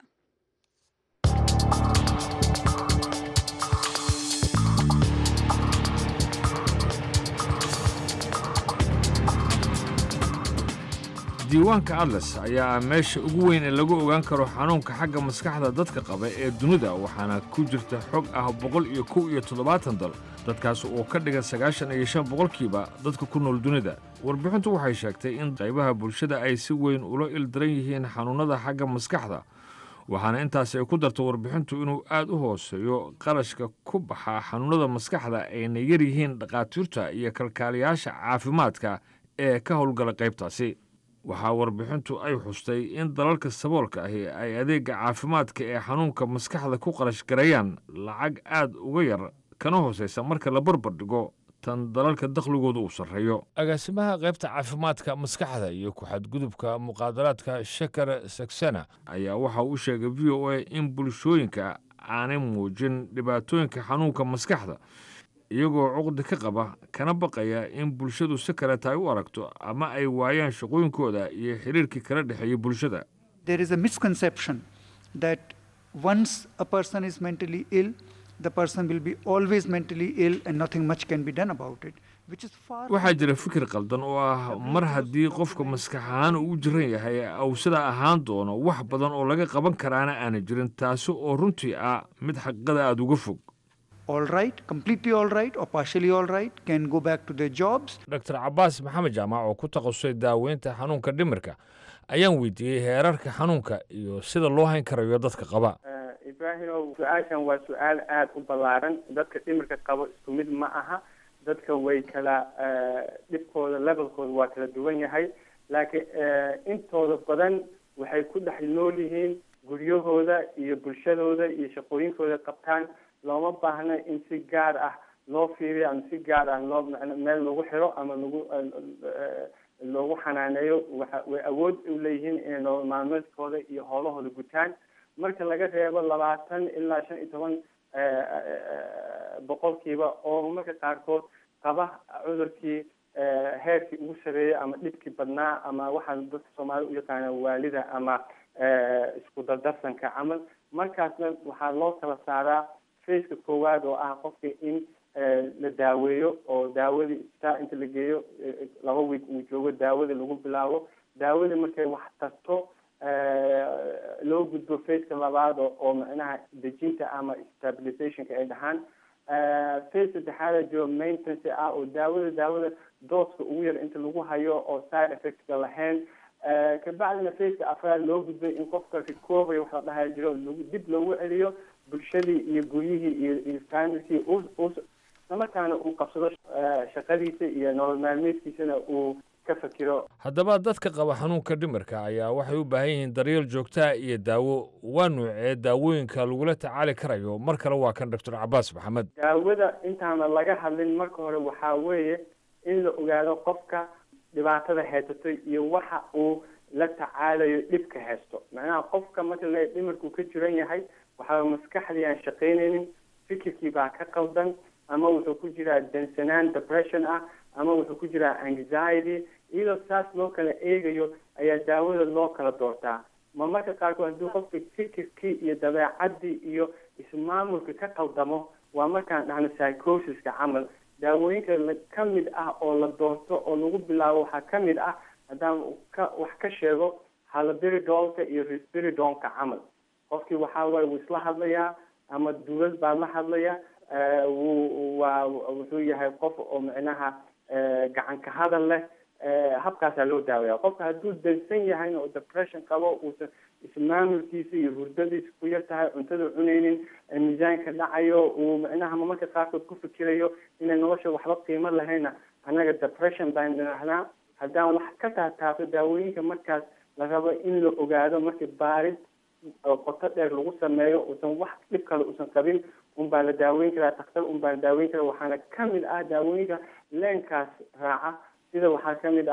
diiwaanka atlas ayaa ah meesha ugu weyn ee lagu ogaan karo xanuunka xagga maskaxda dadka qaba ee dunida waxaana ku jirta xog ah boqol iyo kow iyo toddobaatan dal dadkaas oo ka dhigan sagaashan iyo shan boqolkiiba dadka ku nool dunida warbixintu waxay sheegtay in qaybaha bulshada ay si weyn ula ildaran yihiin xanuunnada xagga maskaxda waxaana intaasi ay ku darto warbixintu inuu aad u hooseeyo qarashka ku baxa xanuunnada maskaxda ayna yar yihiin dhakhaatiirta iyo kalkaaliyaasha caafimaadka ee ka howlgala qaybtaasi waxaa warbixintu ay xustay in dalalka saboolka ahi ay adeegga caafimaadka ee xanuunka maskaxda ku qarash garayaan lacag aad uga yar kana hoosaysa marka la barbar dhigo tan dalalka dakhligooda uu sarreeyo agaasimaha qaybta caafimaadka maskaxda iyo ku-xadgudubka muqaadaraadka shakar saksena ayaa waxa uu sheegay v o a in bulshooyinka aanay muujin dhibaatooyinka xanuunka maskaxda iyagoo cuqdi ka qaba kana baqaya in bulshadu si kaleeta ay u aragto ama ay waayaan shaqooyinkooda iyo xiriirkii kala dhexeeya bulshada there is a misconception that once a person is mentally ill, the person will be always mentally ill and nothing much can be done about it. Which is far waxaa jira fikir qaldan oo ah mar haddii qofka maskax ahaan uu u jiran yahay uu sidaa ahaan doono wax badan oo laga qaban karaana aanay jirin taasi oo runtii ah mid xaqiiqada aada uga fog all right, completely all right, or partially all right, can go back to their jobs. dr cabaas maxamed jaamac oo ku takhasusay daaweynta xanuunka dhimirka ayaan weydiiyey heerarka xanuunka iyo sida loo hayn karayo dadka qaba ibraahimow su-aashan waa su-aal aada u ballaaran dadka dhimirka qabo isku mid ma aha dadka way kala dhibkooda levelkooda waa kala duwan yahay laakiin intooda badan waxay ku dhex nool yihiin guryahooda iyo bulshadooda iyo shaqooyinkooda qabtaan looma baahna in si gaar ah loo fiiriyo ama si gaar ah loo meel lagu xiro ama lagu loogu xanaaneeyo waxa way awood u leeyihiin inay nolol maalmeedkooda iyo howlahooda gutaan marka laga reebo labaatan ilaa shan iyo toban boqolkiiba oo marka qaarkood qaba cudurkii heerkii ugu sareeyay ama dhibkii badnaa ama waxaa dadka soomaalida u yaqaana waalida ama isku dardarsanka camal markaasna waxaa loo kala saaraa faceka koowaad oo ah qofka in la daaweeyo oo daawadii istaa inta la geeyo laba week uu joogo daawadii lagu bilaabo daawadii markay wax tarto loo gudbo faceka labaad oo macnaha dejinta ama stabilizationka ay dhahaan face saddexaada jiro maintenance ah oo daawada daawada dooska ugu yar inta lagu hayo oo side effectka lahayn kabacdina faceka afraad loo gudbay in qofka recovery waxa la dhahay jiro dib loogu celiyo bulshadii iyo guryihii iyo iyo familkii islamarkaana uu qabsado shaqadiisa iyo nolol maalmeedkiisana uu ka fakiro haddaba dadka qaba xanuunka dhimirka ayaa waxay u baahan yihiin daryeel joogtaa iyo daawo waa nuucee daawooyinka lagula tacaali karayo mar kale waa kan doctor cabaas maxamed daawada intaana laga hadlin marka hore waxaa weeye in la ogaado qofka dhibaatada haysato iyo waxa uu la tacaalayo dhibka haysto macnaha qofka marka la dhimirku ka jiran yahay waxaa maskaxdii aan shaqaynaynin fikirkii baa ka qaldan ama wuxuu ku jiraa dansanaan depression ah ama wuxuu ku jiraa anxiety iyadoo saas loo kala eegayo ayaa daawada loo kala doortaa ma marka qaarkood haddii qofka fikirkii iyo dabeecadii iyo ismaamulka ka qaldamo waa markaan dhahno psychosiska camal daawooyinka ka mid ah oo la doorto oo lagu bilaabo waxaa ka mid ah haddaan ka wax ka sheego halabiridolka iyo risbiridonka camal qofkii waxaa waaye wuu isla hadlayaa ama dawlad baa la hadlaya wuu waa wuxuu yahay qof oo micnaha gacan ka hadal leh habkaasaa loo daawaya qofka hadduu dansan yahayna oo depression qabo uusan ismaamulkiisa iyo hurdadiisa ku yar tahay cuntada cunaynin miisaanka dhacayo uu micnaha marmarka qaarkood ku fikirayo inay nolosha waxba qiimo lahayna annaga depression baan dhinahnaa haddaan wax ka taataabto daawooyinka markaas la rabo in la ogaado markii baarid oo qoto dheer lagu sameeyo uusan wax dhib kale uusan qabin unbaa la daaweyn karaa daktar unbaa la daaweyn karaa waxaana kamid ah daawooyinka leenkaas raaca sida waxaa kamid ah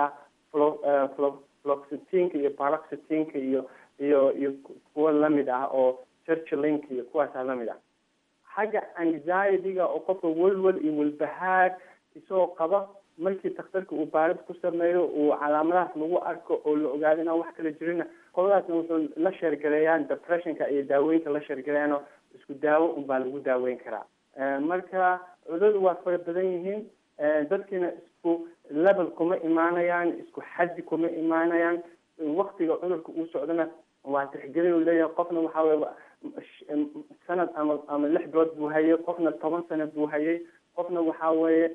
floxetinka iyo paroxetinka iyo iyo iyo kuwa lamid ah oo churchlinka iyo kuwaasa lamid ah xagga anxiety-ga oo qofka welwel iyo welbahaar isagoo qaba markii takhtarka uu baarid ku sameeyo uu calaamadahaas lagu arko oo la ogaado inaan wax kala jirina qoladaasna wuxuu la sheergareeyaan depressionka iyo daaweynta la sheergareeyaanoo isku daawo unbaa lagu daaweyn karaa marka cuduradu waa fara badan yihiin dadkiina isku level kuma imaanayaan isku xaddi kuma imaanayaan waktiga cudurka uu socdana waa tixgelin uu leeyahay qofna waxaa weye sanad ama ama lix bilood buu hayay qofna toban sanad buu hayay qofna waxaa weeye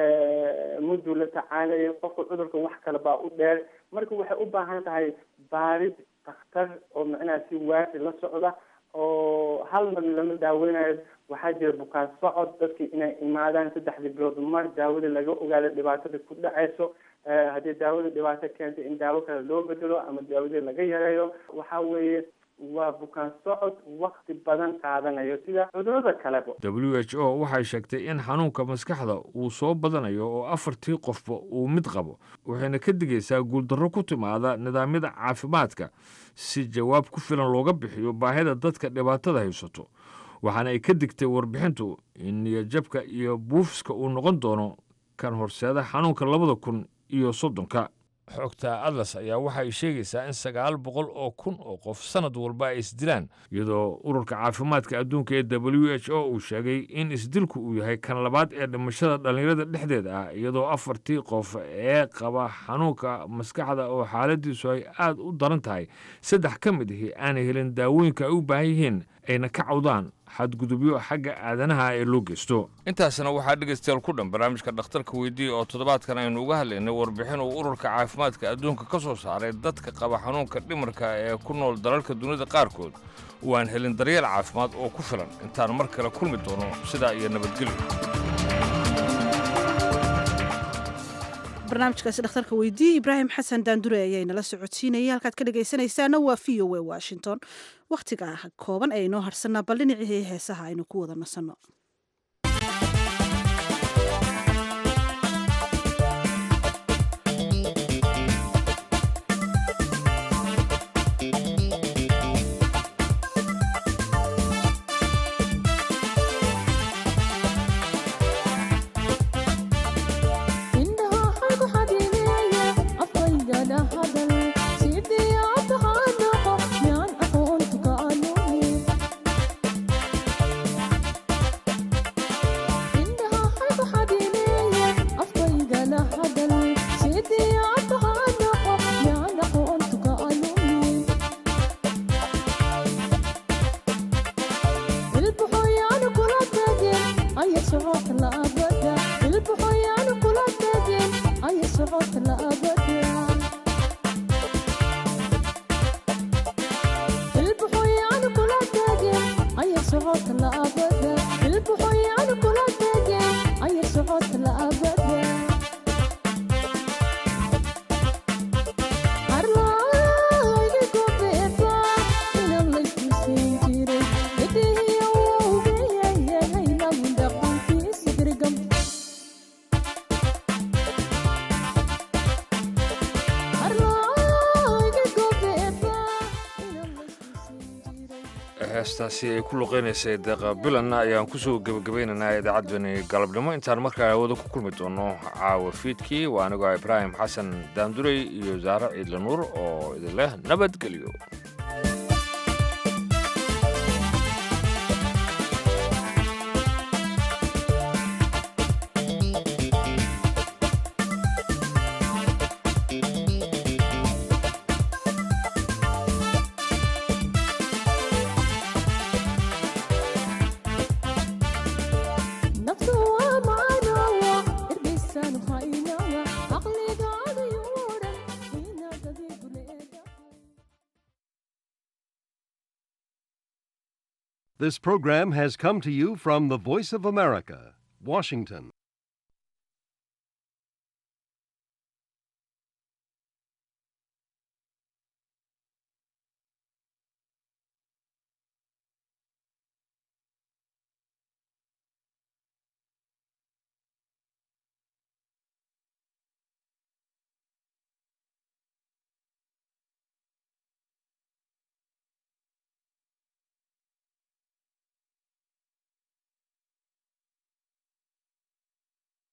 mudduu la tacaalaya qofka cudurka wax kale baa u dheer marka waxay u baahan tahay baarid dakhtar oo macnaha si waafi la socda oo hal mar lama daaweynayo waxaa jira bukaan socod dadki inay imaadaan saddexdii bilood mar daawada laga ogaado dhibaatada ku dhacayso haddii daawada dhibaato keentay in daawo kale loo bedelo ama daawadii laga yareeyo waxa weeye waa bukaan socod wakti badan qaadanayo sida cudurada kaleba w h o waxay sheegtay in xanuunka maskaxda uu soo badanayo oo afartii qofba uu mid qabo waxayna ka digaysaa guuldarro ku timaada nidaamyada caafimaadka si jawaab ku filan looga bixiyo baahida dadka dhibaatada haysato waxaana ay ka digtay warbixintu in niyadjabka iyo buufiska uu noqon doono kan horseeda xanuunka labada kun iyo soddonka xogta atlas ayaa waxa ay sheegaysaa in sagaal boqol oo kun oo qof sanad walba ay isdilaan iyadoo ururka caafimaadka adduunka ee w h o uu sheegay in isdilku uu yahay kan labaad ee dhimashada dhallinyarada dhexdeeda ah iyadoo afartii qof ee qaba xanuunka maskaxda oo xaaladiisu ay aad u daran tahay saddex ka mid ahi aanay helin daawooyinka ay u baahan yihiin ayna ka cawdaan xadgudubyo xagga aadanaha ee loo geysto intaasna waxaa dhegaystayaal ku dhan barnaamijka dhakhtarka weydiiya oo toddobaadkan aynu uga hadlaynay warbixin uu ururka caafimaadka adduunka ka soo saaray dadka qaba xanuunka dhimarka ee ku nool dalalka dunida qaarkood oo aan helin daryeel caafimaad oo ku filan intaan mar kale kulmi doono sidaa iyo nabadgelyo barnaamijkaasi dhakhtarka weydiiye ibraahim xasan daandure ayay nala socodsiinayay halkaad ka dhegaysanaysaana waa v o a washington wakhtiga kooban ee inoo harsanaa bal dhinacii heesaha aynu ku wada nasanno heestaasi ay ku luqeynaysay deeqa bilanna ayaan kusoo gebagabaynaynaa idaacaddani galabnimo intaan markaa hawada ku kulmi doono caawa fiidkii waa anigoo ibraahim xasan daandurey iyo saare ciidla nuur oo idin leh nabadgelyo This program has come to you from the Voice of America, Washington.